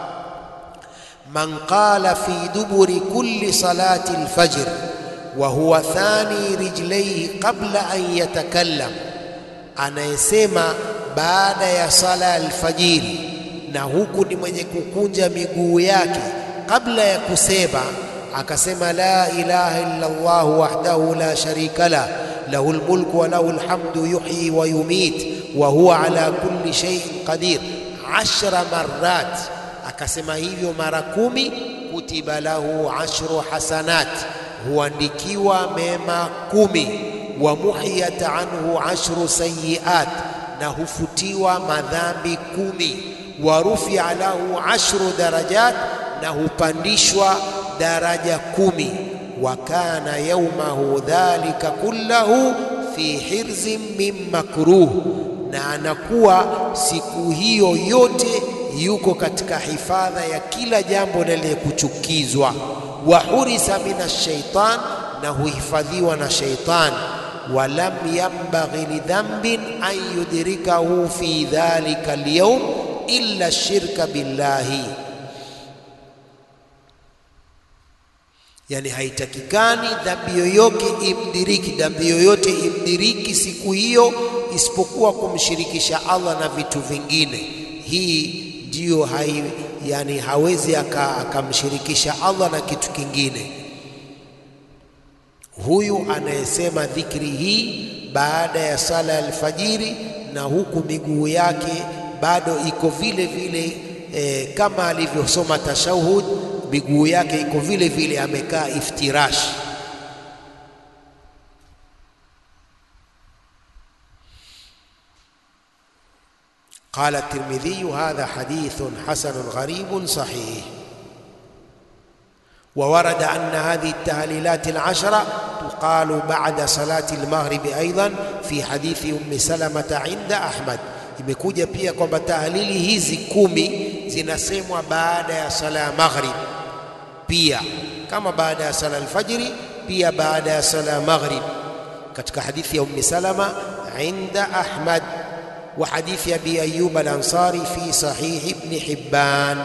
من قال في دبر كل صلاة الفجر وهو ثاني رجليه قبل أن يتكلم anayesema baada ya sala alfajiri na huku ni mwenye kukunja miguu yake kabla ya kusema akasema la ilaha illa Allah wahdahu la sharika la lahu lmulku wa lahu lhamdu yuhyi wa yumit wa huwa ala kulli shay'in qadir ashra marrat akasema hivyo mara kumi kutiba lahu ashru hasanat huandikiwa mema kumi wa muhiyat anhu ashru sayiat na hufutiwa madhambi kumi wa rufia lahu ashru darajat na hupandishwa daraja kumi wa kana yaumahu dhalika kullahu fi hirzin min makruh na anakuwa siku hiyo yote yuko katika hifadha ya kila jambo lenye kuchukizwa wa hurisa min shaitan na huhifadhiwa na shaitan walam yambaghi lidhambin an yudrikahu fi dhalika alyawm illa shirka billahi yani haitakikani dhambi yoyote imdiriki dhambi yoyote imdiriki siku hiyo isipokuwa kumshirikisha Allah na vitu vingine. Hii ndiyo hai, yani hawezi akamshirikisha Allah na kitu kingine. Huyu anayesema dhikri hii baada ya sala ya alfajiri na huku miguu yake bado iko vile vile e, kama alivyosoma tashahud miguu yake iko vile vile amekaa iftirash. قال الترمذي هذا حديث حسن غريب صحيح وورد أن هذه التهليلات العشرة تقال بعد صلاة المغرب أيضا في حديث أم سلمة عند أحمد imekuja pia kwamba tahlili hizi kumi zinasemwa baada ya sala ya maghrib pia kama baada ya sala alfajiri pia baada ya sala ya maghrib katika hadithi ya ummi salama inda ahmad wa hadithi abi ayyub al-ansari fi sahih ibn hibban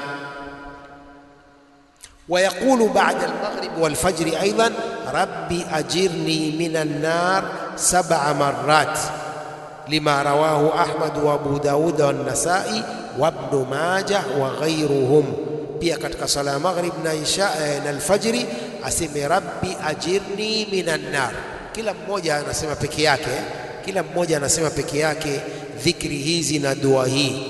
ويقول بعد المغرب والفجر أيضا ربي أجرني من النار سبع مرات لما رواه أحمد وأبو داود والنسائي وابن ماجه وغيرهم pia katika sala ya maghrib na isha na alfajiri aseme rabbi ajirni minan nar. Kila mmoja anasema peke yake, kila mmoja anasema peke yake dhikri hizi na dua hii.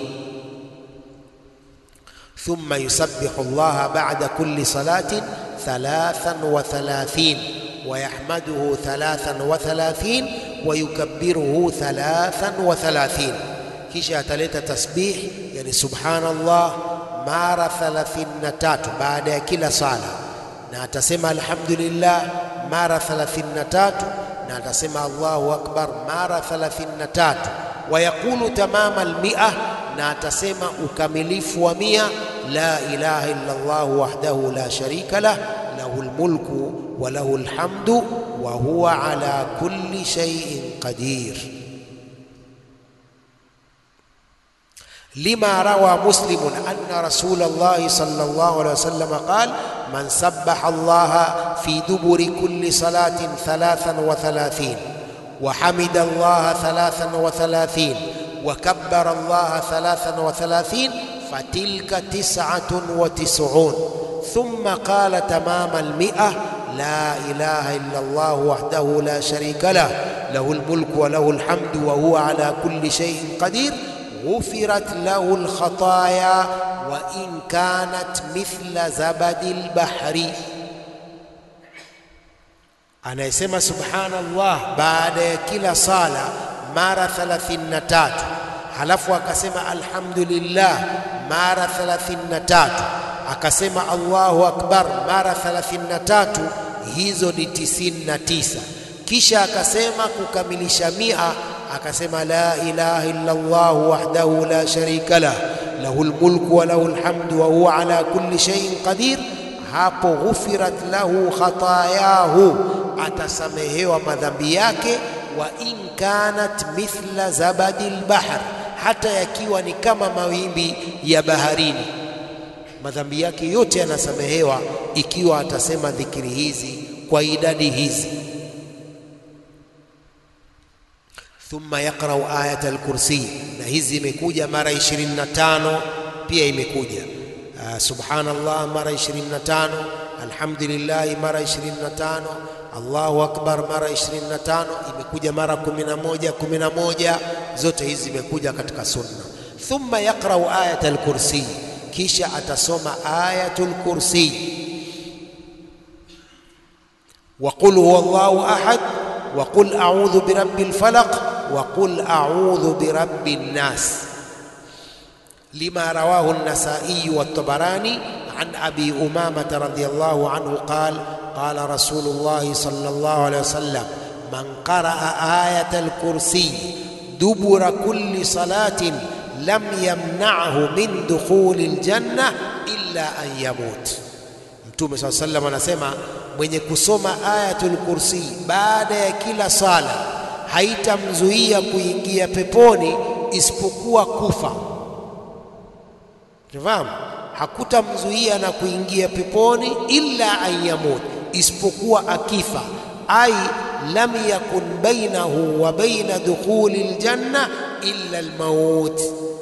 Thumma yusabbihu Allah ba'da kulli salatin thalathan wa thalathin wa yahmaduhu thalathan wa thalathin wa yukabbiruhu thalathan wa thalathin, kisha ataleta tasbih, yani subhanallah mara 33 baada ya kila sala, na atasema alhamdulillah mara 33 na atasema Allahu akbar mara 33 wa yaqulu tamama almia, na atasema ukamilifu wa mia la ilaha illa Allah wahdahu la sharika lah lahu almulku wa lahu alhamdu wa huwa ala kulli shay'in qadir. لما روى مسلم أن رسول الله صلى الله عليه وسلم قال من سبح الله في دبر كل صلاة ثلاثا وثلاثين وحمد الله ثلاثا وثلاثين وكبر الله ثلاثا وثلاثين فتلك تسعة وتسعون ثم قال تمام المئة لا إله إلا الله وحده لا شريك له له الملك وله الحمد وهو على كل شيء قدير غفرت له الخطايا وإن كانت مثل زبد البحر anayesema subhanallah baada ya kila sala mara 33 halafu akasema alhamdulillah mara 33 akasema Allahu akbar mara 33 hizo ni 99 kisha akasema kukamilisha mia akasema la ilaha illa Allah wahdahu la sharika lah lahul mulku wa lahul hamdu wa huwa ala kulli shay'in qadir hapo ghufirat lahu khatayahu atasamehewa madhambi yake wa in kanat mithla zabadil bahr hata yakiwa ni kama mawimbi ya baharini madhambi yake yote yanasamehewa ikiwa atasema dhikiri hizi kwa idadi hizi thumma yaqrau ayat al-kursi na hizi imekuja mara 25 pia imekuja uh, subhanallah mara 25 alhamdulillah mara 25 Allahu akbar mara 25 imekuja mara 11 11 zote hizi zimekuja katika sunna thumma yaqrau ayat al-kursi kisha atasoma ayatul kursi wa qul huwallahu ahad wa qul a'udhu birabbil falaq wa qul a'udhu birabbin nas lima rawahu an-nasa'i wa at-tabarani an abi umamah radhiyallahu anhu qala qala rasulullah sallallahu alayhi wasallam man qara'a ayatal kursi dubura kulli salatin lam yamna'hu min dukhuli aljanna illa an yamut. Mtume swalla sallam anasema mwenye kusoma ayatul kursi baada ya kila sala haitamzuia kuingia peponi isipokuwa kufa. Tunafahamu? Hakutamzuia na kuingia peponi illa an yamut, isipokuwa akifa. Ai lam yakun bainahu wa baina dukhuli aljanna illa almaut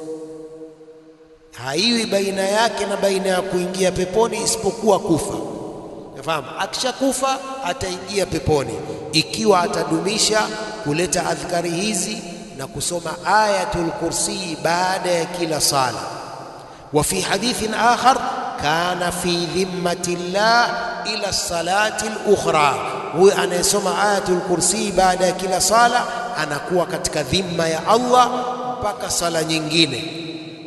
haiwi baina yake na baina ya kuingia peponi isipokuwa kufa. Nafahamu, akishakufa ataingia peponi ikiwa atadumisha kuleta adhkari hizi na kusoma ayatul kursi baada ya kila sala. Wa fi hadithin akhar kana fi dhimmati llah ila salati al-ukhra, huyu anayesoma ayatul kursi baada ya kila sala anakuwa katika dhimma ya Allah mpaka sala nyingine.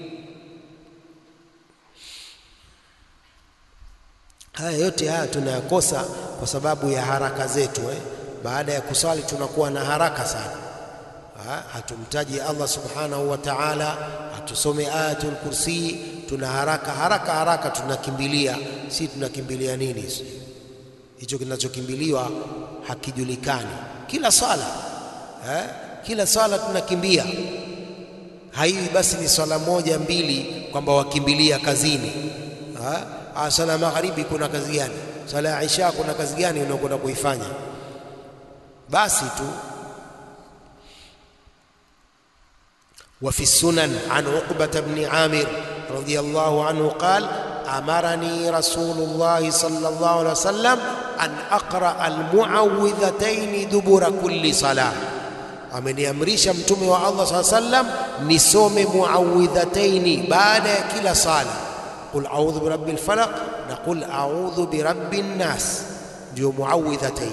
Haya yote haya tunayakosa kwa sababu ya haraka zetu eh. Baada ya kusali tunakuwa na haraka sana ha? Hatumtaji Allah subhanahu wa ta'ala, hatusome ayatul kursi, tuna haraka haraka haraka, tunakimbilia. Si tunakimbilia nini? Hicho kinachokimbiliwa hakijulikani. Kila swala eh? Kila swala tunakimbia, haiwi basi ni swala moja mbili kwamba wakimbilia kazini ha? Ah, sala ya magharibi kuna kazi gani? Sala ya isha kuna kazi gani unakwenda kuifanya? Basi tu. Wa fi sunan an Uqbah ibn Amir radiyallahu anhu qala amarani Rasulullah sallallahu alaihi wasallam an aqra almuawwidhatayn dubura kulli salah, ameniamrisha mtume wa Allah sallallahu alaihi wasallam nisome muawwidhataini baada ya kila sala qul a'udhu birabbil falaq na qul a'udhu birabbin nas, ndio muawidhatain.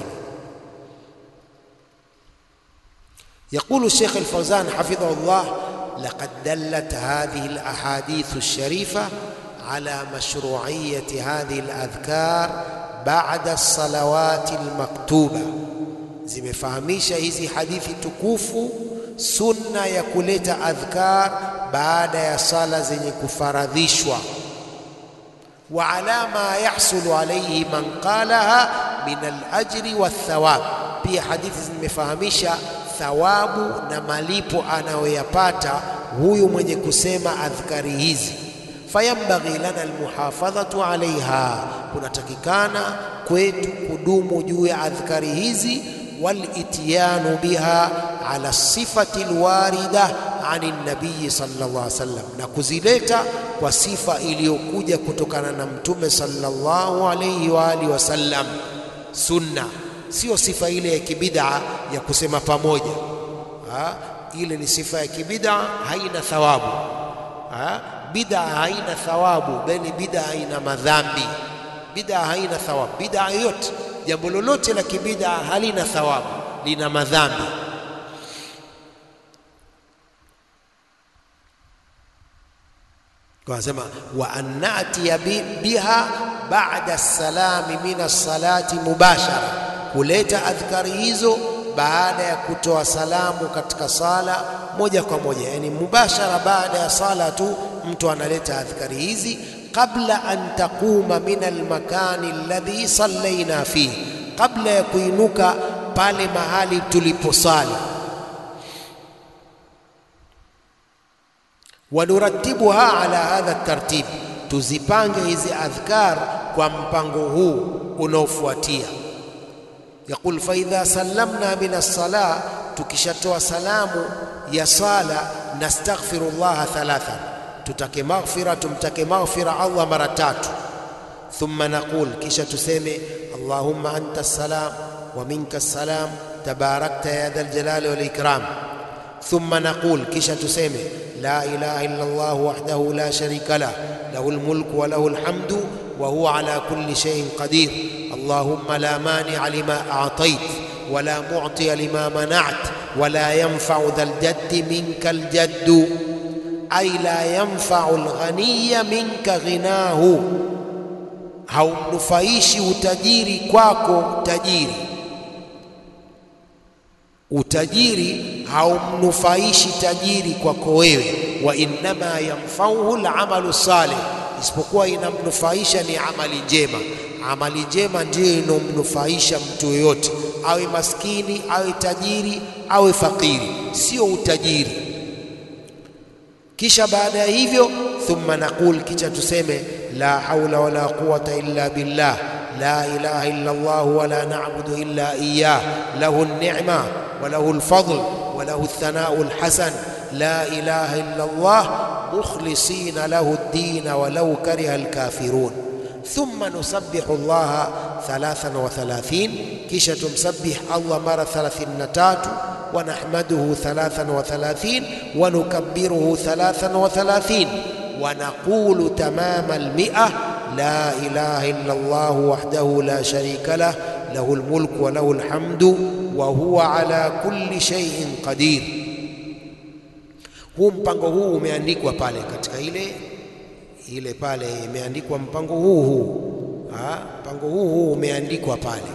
Yaqulu Sheikh Al-Fawzan hafidhahullah, laqad dallat hadhihi al-ahadith ash-sharifa ala mashru'iyyati hadhihi al-adhkar ba'da as-salawat al-maktuba, zimefahamisha hizi hadithi tukufu sunna ya kuleta adhkar baada ya sala zenye kufaradhishwa wa ala ma yahsulu alayhi man qalaha min al-ajri wath-thawab. Pia hadithi zimefahamisha thawabu na malipo anayoyapata huyu mwenye kusema adhkari hizi. Fayambaghi lana almuhafadhatu alaiha, kunatakikana kwetu kudumu juu ya adhkari hizi. walitiyanu biha ala sifati alwarida ani nabii sallallahu alaihi wasallam, na kuzileta kwa sifa iliyokuja kutokana na mtume sallallahu alaihi wa alihi wasallam. Sunna sio sifa ile ya kibid'a ya kusema pamoja ha? Ile ni sifa ya kibid'a, haina thawabu ha? Bid'a haina thawabu, bali bid'a haina madhambi. Bid'a haina thawabu. Bid'a yoyote, jambo lolote la kibid'a halina thawabu, lina madhambi. Wanasema wa an natiya biha ba'da salami min as-salati mubashara, kuleta adhkari hizo baada ya kutoa salamu katika sala moja kwa moja, yani mubashara, baada ya sala tu mtu analeta adhkari hizi, qabla an taquma min almakani alladhi sallaina fihi, kabla ya kuinuka pale mahali tuliposali. Wanuratibuha ala hadha tartib, tuzipange hizi adhkar kwa mpango huu unaofuatia. Yaqul fa idha sallamna min as-salah, tukishatoa salamu ya sala, nastaghfiru llaha thalathan, tutake maghfira, tumtake maghfira Allah mara tatu. Thumma naqul, kisha tuseme allahumma anta as-salam wa minka as-salam tabarakta ya dhal jalali wal ikram. Thumma naqul, kisha tuseme la ilaha illa Allah wahdahu la sharika lah lahul mulku wa lahul hamdu wa huwa ala kulli shay'in qadir allahumma la mani'a lima a'tayt wa la mu'tiya lima mana'at wa la yanfa'u dhal jaddi minka al jaddu ay la yanfa'u al ghaniya minka ghinahu, haumnufaishi utajiri kwako tajiri utajiri haumnufaishi tajiri kwako wewe, wa innama yanfauhu alamalu salih, isipokuwa inamnufaisha ni amali njema. Amali njema ndiyo inomnufaisha mtu yoyote, awe maskini, awe tajiri, awe fakiri, sio utajiri. Kisha baada ya hivyo, thumma naqul, kisha tuseme la haula wala quwata illa billah la ilaha illa Allah wala na'budu illa iyyah lahu an-ni'ma wa lahu al-fadl wa lahu ath-thana'u al-hasan la ilaha illa Allah mukhlisina lahu ad-din wa law kariha al-kafirun thumma nusabbihu Allah 33 kisha tumsabbih Allah mara 33 wa nahmaduhu 33 wa nukabbiruhu 33 wa naqulu tamama al-mi'ah لا إله إلا الله وحده لا شريك له له الملك وله الحمد وهو على كل شيء قدير. Huu mpango huu umeandikwa pale katika ile ile pale imeandikwa mpango huu huu ha? mpango huu huu umeandikwa pale.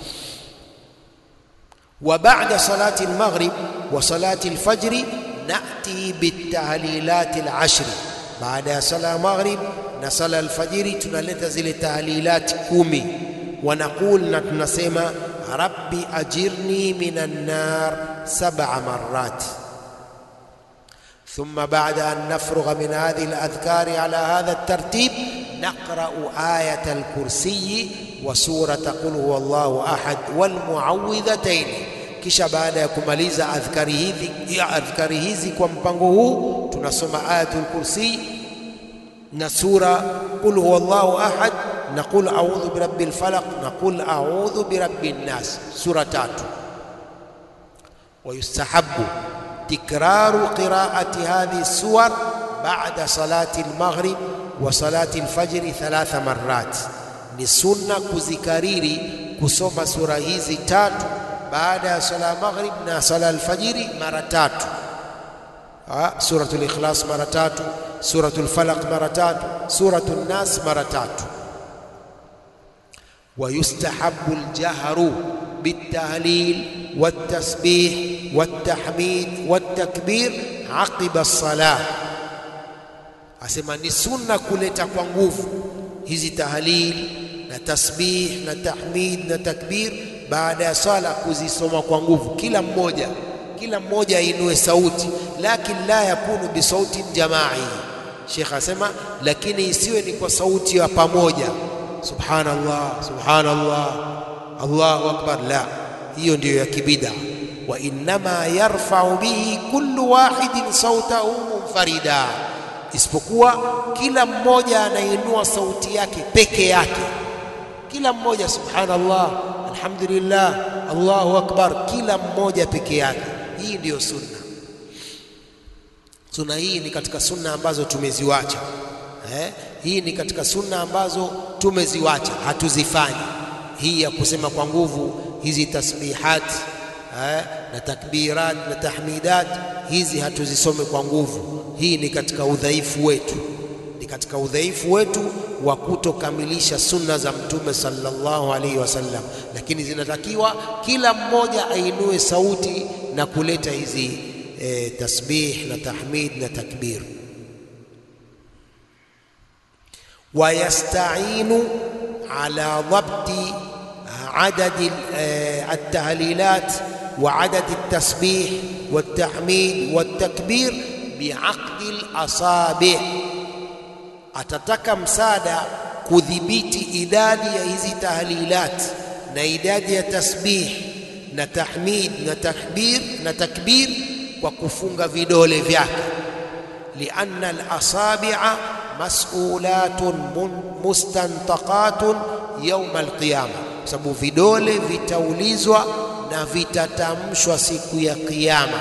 Wa ba'da salati al-maghrib wa salati al-fajr na'ti bit-tahlilat al-ashr, baada ya sala ya maghrib na sala alfajiri tunaleta zile tahlilati kumi, wanaqul na tunasema rabbi ajirni minan nar sab'a marrat. Thumma ba'da an nafrugha min hadhihi aladhkari ala hadha altartib naqra'u ayata alkursiyi wa surata qul huwa Allahu ahad wal muawwidhatayn. Kisha baada ya kumaliza adhkari hizi adhkari hizi kwa mpango huu tunasoma ayatul kursi na sura qul huwa Allahu ahad na qul a'udhu birabbil falaq na qul a'udhu birabbin nas, sura tatu. Wa yustahabbu tikraru qira'ati hadhihi suwar ba'da salati al-maghrib wa salati al-fajr thalatha marrat, ni sunna kuzikariri kusoma sura hizi tatu baada ya sala maghrib na sala al-fajiri mara tatu. Suratul Ikhlas mara tatu Suratul Falaq mara tatu, Suratul Nas mara tatu. Wa yustahabbu aljahru bitahlil watasbih watahmid watakbir aqiba as-salah, asema ni sunna kuleta kwa nguvu hizi tahlil na tasbih na tahmid na takbir baada ya sala, kuzisoma kwa nguvu, kila mmoja kila mmoja ainue sauti, lakin la yakunu bisautin jamai. Sheikh asema, lakini isiwe ni kwa sauti ya pamoja, subhanallah subhanallah Allahu akbar, la, hiyo ndiyo ya kibida. Wa innama yarfau bihi kullu wahidin sautahu munfarida, isipokuwa kila mmoja anainua sauti yake peke yake. Kila mmoja subhanallah, alhamdulillah, Allahu akbar, kila mmoja peke yake. Hii ndiyo sunna. Sunna hii ni katika sunna ambazo tumeziwacha eh? Hii ni katika sunna ambazo tumeziwacha, hatuzifanyi. Hii ya kusema kwa nguvu hizi tasbihat eh, na takbirat na tahmidat, hizi hatuzisome kwa nguvu. Hii ni katika udhaifu wetu, ni katika udhaifu wetu wa kutokamilisha sunna za Mtume sallallahu alaihi wasallam, lakini zinatakiwa kila mmoja ainue sauti na kuleta hizi eh, tasbih na tahmid na takbir ويستعين على ضبط عدد التهليلات وعدد التسبيح والتحميد والتكبير بعقد الأصابع atataka msaada kudhibiti idadi ya hizi tahlilat na idadi ya tasbih na tahmid na takbir na takbir kwa kufunga vidole vyake lianna alasabi'a mas'ulatun mustantaqatun yauma alqiyama, kwa sababu vidole vitaulizwa na vitatamshwa siku ya Kiyama.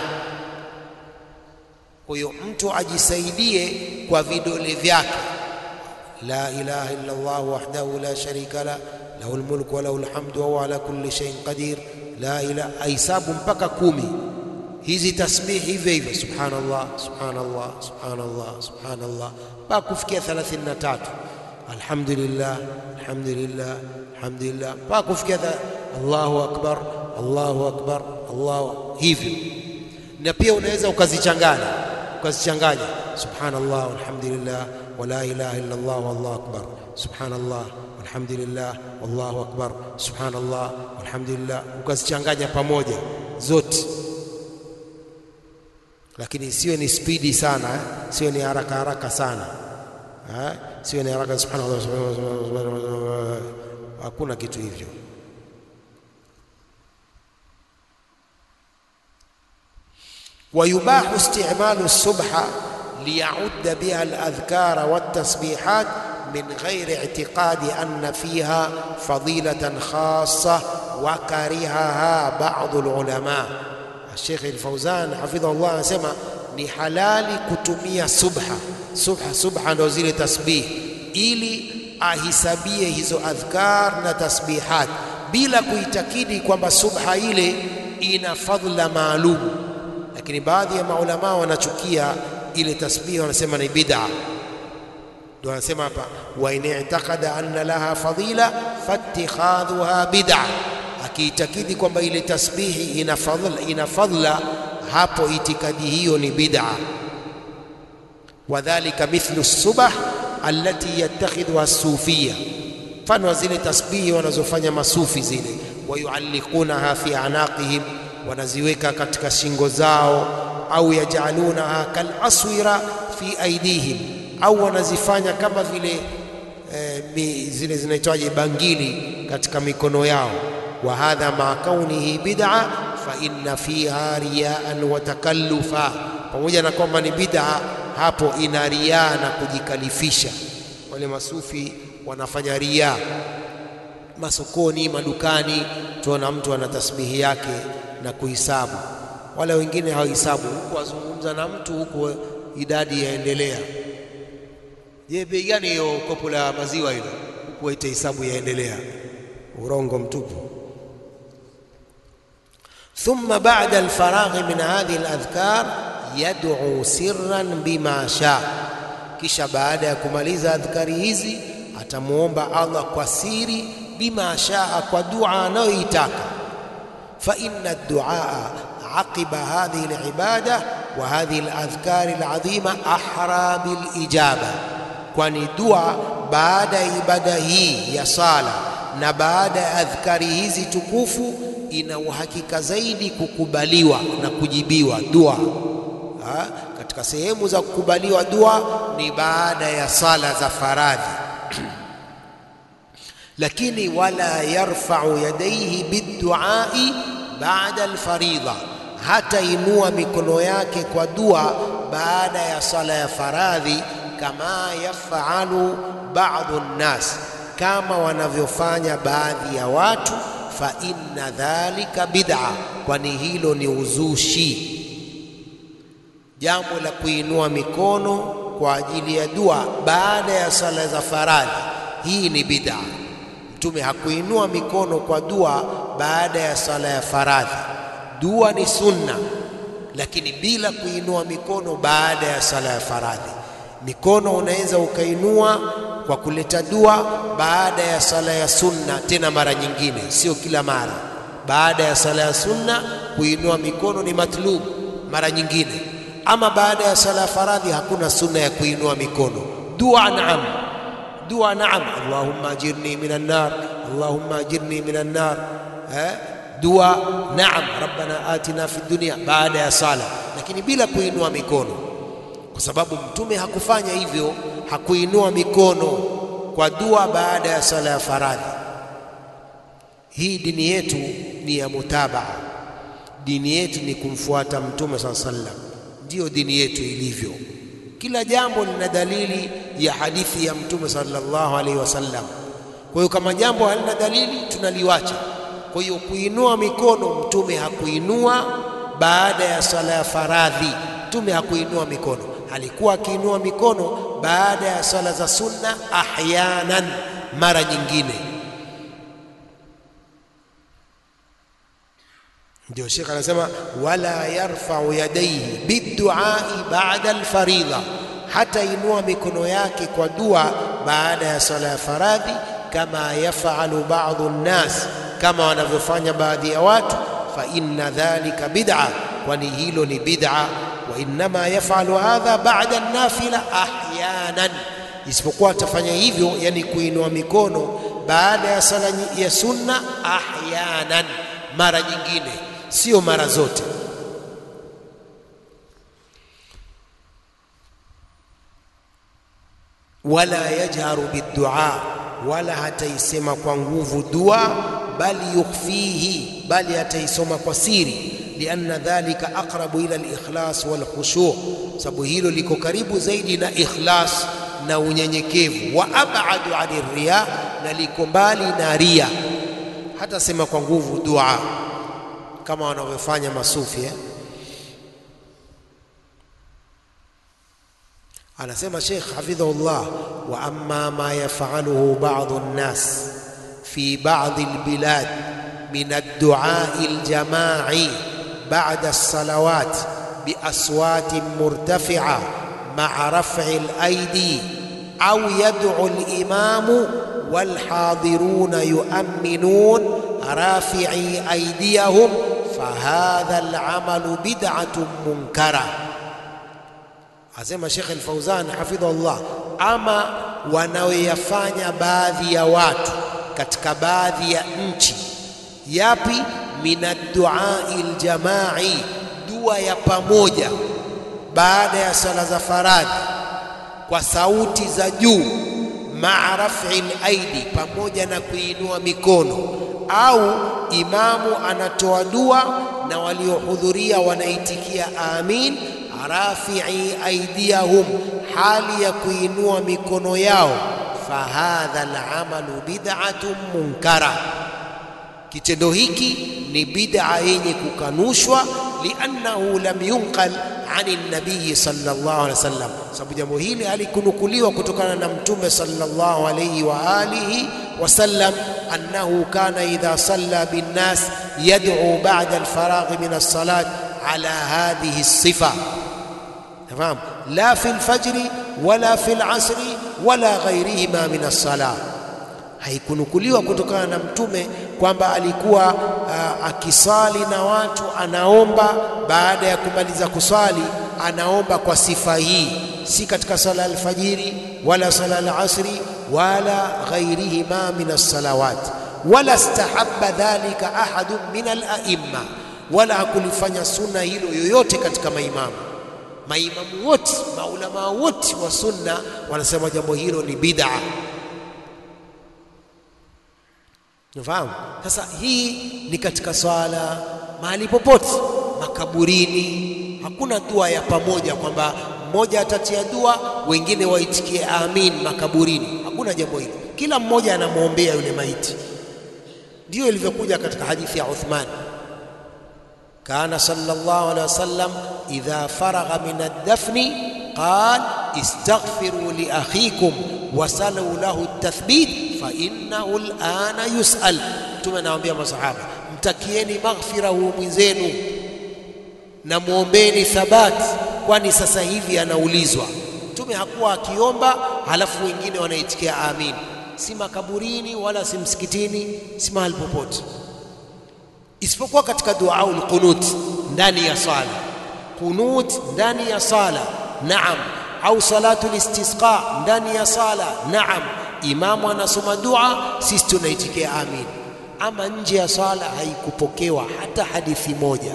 Kwa hiyo mtu ajisaidie kwa vidole vyake, la ilaha illa Allah wahdahu la sharika la lahu lmulku wa lahu lhamdu wa huwa ala kulli shay'in qadir, la ilaha, aisabu mpaka kumi hizi tasbihi hivyo hivyo, subhanallah subhanallah subhanallah subhanallah mpaka kufikia 33 alhamdulillah alhamdulillah alhamdulillah mpaka kufikia Allahu akbar Allahu akbar Allahu hivyo. Na pia unaweza ukazichanganya ukazichanganya subhanallah walhamdulillah wala ilaha illa Allah wallahu akbar subhanallah walhamdulillah wallahu akbar subhanallah walhamdulillah, ukazichanganya pamoja zote lakini siwe ni spidi sana eh? siwe ni haraka haraka sana eh? siwe ni haraka subhanallah, subhanallah, hakuna kitu hivyo. ويباح استعمال السبحة ليعد بها الأذكار والتسبيحات من غير اعتقاد أن فيها فضيلة خاصة وكرهها بعض العلماء Sheikh Al-Fauzan hafidhahullah anasema ni halali kutumia subha. Subha, subha ndo zile tasbih, ili ahisabie hizo adhkar na tasbihat bila kuitakidi kwamba subha ile ina fadhila maalum. Lakini baadhi ya maulamaa wanachukia ile tasbih, wanasema ni bid'a. Ndio wanasema hapa, wa in i'taqada anna laha fadila fattikhadhuha bid'a akiitakidi kwamba ile tasbihi ina fadhila, ina fadhila, hapo itikadi hiyo ni bid'a. Wadhalika mithlu subah allati yattakhidhuha as-sufiyya, mfano wa zile tasbihi wanazofanya masufi zile, wayualliqunaha fi anaqihim, wanaziweka katika shingo zao, au yajalunaha kal aswira fi aidihim, au wanazifanya kama vile eh, zile zinaitwaje bangili katika mikono yao wa hadha ma kaunihi bid'a fa inna fiha riyaan wa takallufa, pamoja na kwamba ni bid'a, hapo ina riaa na kujikalifisha. Wale masufi wanafanya riaa masokoni, madukani, tuona mtu ana tasbihi yake na kuhisabu. Wale wengine hawahisabu, huku wazungumza na mtu, huku idadi yaendelea. Je, bei gani hiyo kopo la maziwa hilo? Huku waita hisabu yaendelea. Urongo mtupu. ثم بعد الفراغ من هذه الأذكار يدعو سرا بما شاء kisha baada ya kumaliza adhkari hizi atamuomba Allah kwa siri bima shaa kwa dua anayoitaka fa inna duaa aqiba hadhihi alibada wa hadhihi aladhkari aladhima ahra bilijaba kwani dua baada ya ibada hii ya sala na baada ya adhkari hizi tukufu ina uhakika zaidi kukubaliwa na kujibiwa dua ha? Katika sehemu za kukubaliwa dua ni baada ya sala za faradhi lakini wala yarfa'u yadayhi biduai baada alfaridha, hatainua mikono yake kwa dua baada ya sala ya faradhi, kama yafalu ba'dhu nnas, kama wanavyofanya baadhi ya watu. Fa inna dhalika bid'a, kwani hilo ni uzushi. Jambo la kuinua mikono kwa ajili ya dua baada ya sala za faradhi, hii ni bid'a. Mtume hakuinua mikono kwa dua baada ya sala ya faradhi. Dua ni sunna, lakini bila kuinua mikono baada ya sala ya faradhi. Mikono unaweza ukainua kwa kuleta dua baada ya sala ya sunna, tena mara nyingine, sio kila mara. Baada ya sala ya sunna kuinua mikono ni matlub mara nyingine, ama baada ya sala ya faradhi hakuna sunna ya kuinua mikono. Dua naam dua naam, allahumma ajirni minan nar, allahumma ajirni minan nar. Eh, dua naam, rabbana atina fid dunya, baada ya sala, lakini bila kuinua mikono, kwa sababu mtume hakufanya hivyo, hakuinua mikono kwa dua baada ya sala ya faradhi. Hii dini yetu ni ya mutabaa, dini yetu ni kumfuata mtume saa sallam, ndiyo dini yetu ilivyo. Kila jambo lina dalili ya hadithi ya mtume sallallahu alaihi wasallam. Kwa hiyo kama jambo halina dalili tunaliwacha. Kwa hiyo kuinua mikono, mtume hakuinua baada ya sala ya faradhi. Mtume hakuinua mikono, alikuwa akiinua mikono baada ya sala za sunna, ahyanan, mara nyingine. Ndio Sheikh anasema wala yarfau yadaihi biduai baada alfaridha, hata inua mikono yake kwa dua baada ya sala ya faradhi, kama yafalu ba'dhu nnas, kama wanavyofanya baadhi ya watu. Fa inna dhalika bid'a, kwani hilo ni bid'a. Wa innama yafalu hadha ba'da nafila ahyanan, isipokuwa atafanya hivyo, yani kuinua mikono baada ya sala ya sunna ahyanan, mara nyingine sio mara zote. Wala yajharu biddua, wala hataisema kwa nguvu dua, bali yukhfihi, bali hataisoma kwa siri. Lianna dhalika aqrabu ila alikhlas walkhushu, sababu hilo liko karibu zaidi na ikhlas na unyenyekevu. Wa abadu ani riya, na liko mbali na ria. Hatasema kwa nguvu dua kama wanavyofanya masufi eh? Anasema Sheikh hafidhahullah, wa amma ma yafaluhu ba'dhu nnas fi ba'dhi albilad min ad-du'a'i al-jama'i ba'da as-salawat bi aswatin murtafi'a ma'a raf'i al-aydi aw yad'u al-imamu wal hadiruna yu'minun rafi'i aydiyahum fahadha al-amalu bid'atun munkara. Asema Sheikh Al-Fauzan hafidhahullah, ama wanaoyafanya baadhi ya watu katika baadhi ya nchi. Yapi? minadduai ljamai, dua ya pamoja baada ya sala za faradhi kwa sauti za juu, maa rafi laidi, pamoja na kuinua mikono, au imamu anatoa dua na waliohudhuria wanaitikia amin rafii aidiyahum, hali ya kuinua mikono yao. Fahadha alamalu bid'atun munkara, kitendo hiki ni bid'a yenye kukanushwa. Liannahu lam yunqal ani nabiyi sallallahu alaihi wasallam, sababu jambo hili halikunukuliwa kutokana na Mtume sallallahu alaihi wa alihi wasallam, annahu kana idha salla binnas yad'u ba'da alfaraghi min as-salat ala hadhihi as-sifa Nafahamu, la fi lfajri wala fi lasri wala ghairihima min alsala. Haikunukuliwa kutokana na Mtume kwamba alikuwa uh, akisali na watu anaomba baada ya kumaliza kusali, anaomba kwa sifa hii, si katika sala alfajiri wala sala alasri wala ghairihima min alsalawat, wala stahabba dhalika ahadun min alaimma, wala hakulifanya sunna hilo yoyote katika maimamu maimamu wote maulamaa wote wa sunna wanasema jambo hilo ni bid'a. Unafahamu? Sasa hii ni katika swala mahali popote, makaburini. Hakuna dua ya pamoja kwamba mmoja atatia dua, wengine waitikie amin makaburini. Hakuna jambo hilo, kila mmoja anamwombea yule maiti. Ndiyo ilivyokuja katika hadithi ya Uthman, kana sallallahu alaihi wasallam idha faragha min ad-dafni qal istaghfiru li akhikum wasalu lahu at-tathbit fa innahu al-ana yus'al. Mtume anawaambia masahaba, mtakieni maghfira huyu mwenzenu na mwombeni thabati, kwani sasa hivi anaulizwa. Mtume hakuwa akiomba halafu wengine wanaitikia amin, si makaburini wala si msikitini, si mahali popote, isipokuwa katika duaul qunut ndani ya sala. Qunut ndani ya sala, naam, au salatul istisqa ndani ya sala, naam. Imamu anasoma dua, sisi tunaitikia amin. Ama nje ya sala haikupokewa hata hadithi moja.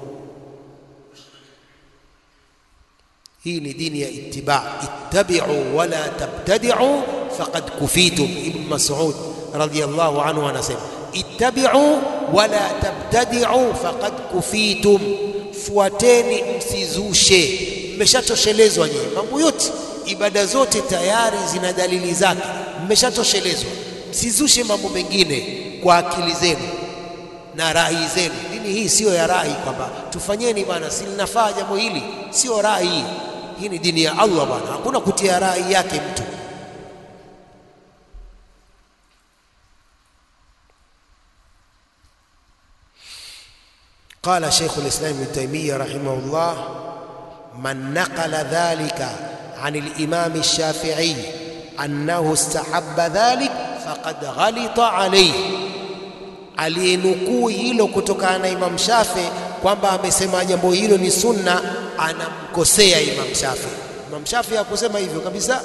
Hii ni dini ya ittiba, ittabi'u wala tabtadi'u faqad kufitum. Ibn Mas'ud radhiyallahu anhu anasema ittabi'u wala tabtadi'u faqad kufitum, fuateni msizushe, mmeshatoshelezwa nyinyi. Mambo yote ibada zote tayari zina dalili zake, mmeshatoshelezwa. Msizushe mambo mengine kwa akili zenu na rai zenu. Dini hii siyo ya rai kwamba tufanyeni bwana, si linafaa jambo hili, sio rai hii ni dini ya Allah bwana, hakuna kutia rai yake mtu. Qala Sheikh al-Islam Ibn Taymiyyah rahimahullah, man naqala dhalika an al-Imam al-Shafi'i annahu istahabba dhalik faqad ghalita alayhi, aliyenukuu hilo kutokana na Imam Shafi kwamba amesema jambo hilo ni sunna, anamkosea Imam Shafi. Imam Shafi hakusema hivyo kabisa.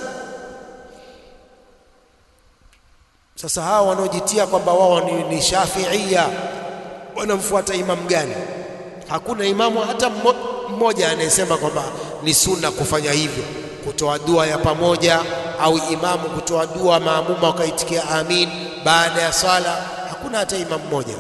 Sasa hawa wanaojitia kwamba wao ni, ni Shafiia wanamfuata imamu gani? Hakuna imamu hata mmoja anayesema kwamba ni sunna kufanya hivyo, kutoa dua ya pamoja au imamu kutoa dua maamuma wakaitikia amin baada ya swala. Hakuna hata imamu mmoja.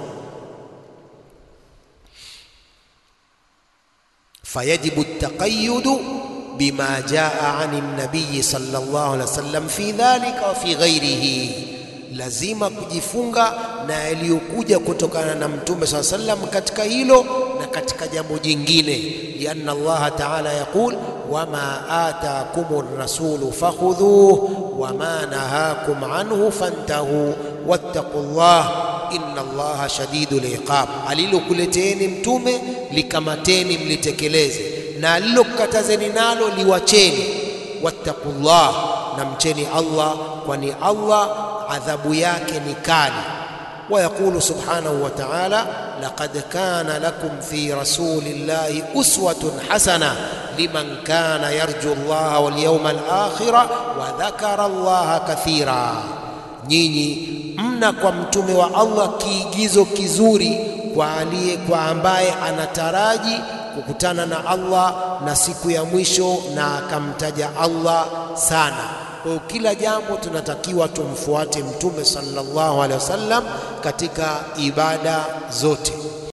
fayajibu taqayyudu bima jaa ani nabiyi sallallahu alaihi wasallam fi dhalika wa fi ghairihi, lazima kujifunga na yaliyokuja kutokana na mtume saa sallam katika hilo na katika jambo jingine. lianna Allaha taala yaqul wama atakum rasulu fakhudhuh wama nahakum anhu fantahu wattaqullah inna Allaha shadidul iqab, alilokuleteeni mtume likamateni mlitekeleze, na alilokukatazeni nalo liwacheni. Wattaqullah, na mcheni Allah, kwani Allah adhabu yake ni kali. Wa yaqulu subhanahu wa ta'ala, laqad kana lakum fi rasulillahi uswatun hasana liman kana yarju Allaha wal yawmal akhira wa dhakara Allaha kathira, nyinyi mna kwa mtume wa Allah kiigizo kizuri kwa aliye kwa ambaye anataraji kukutana na Allah na siku ya mwisho na akamtaja Allah sana. Kwa hiyo kila jambo tunatakiwa tumfuate mtume sallallahu alaihi wasallam katika ibada zote.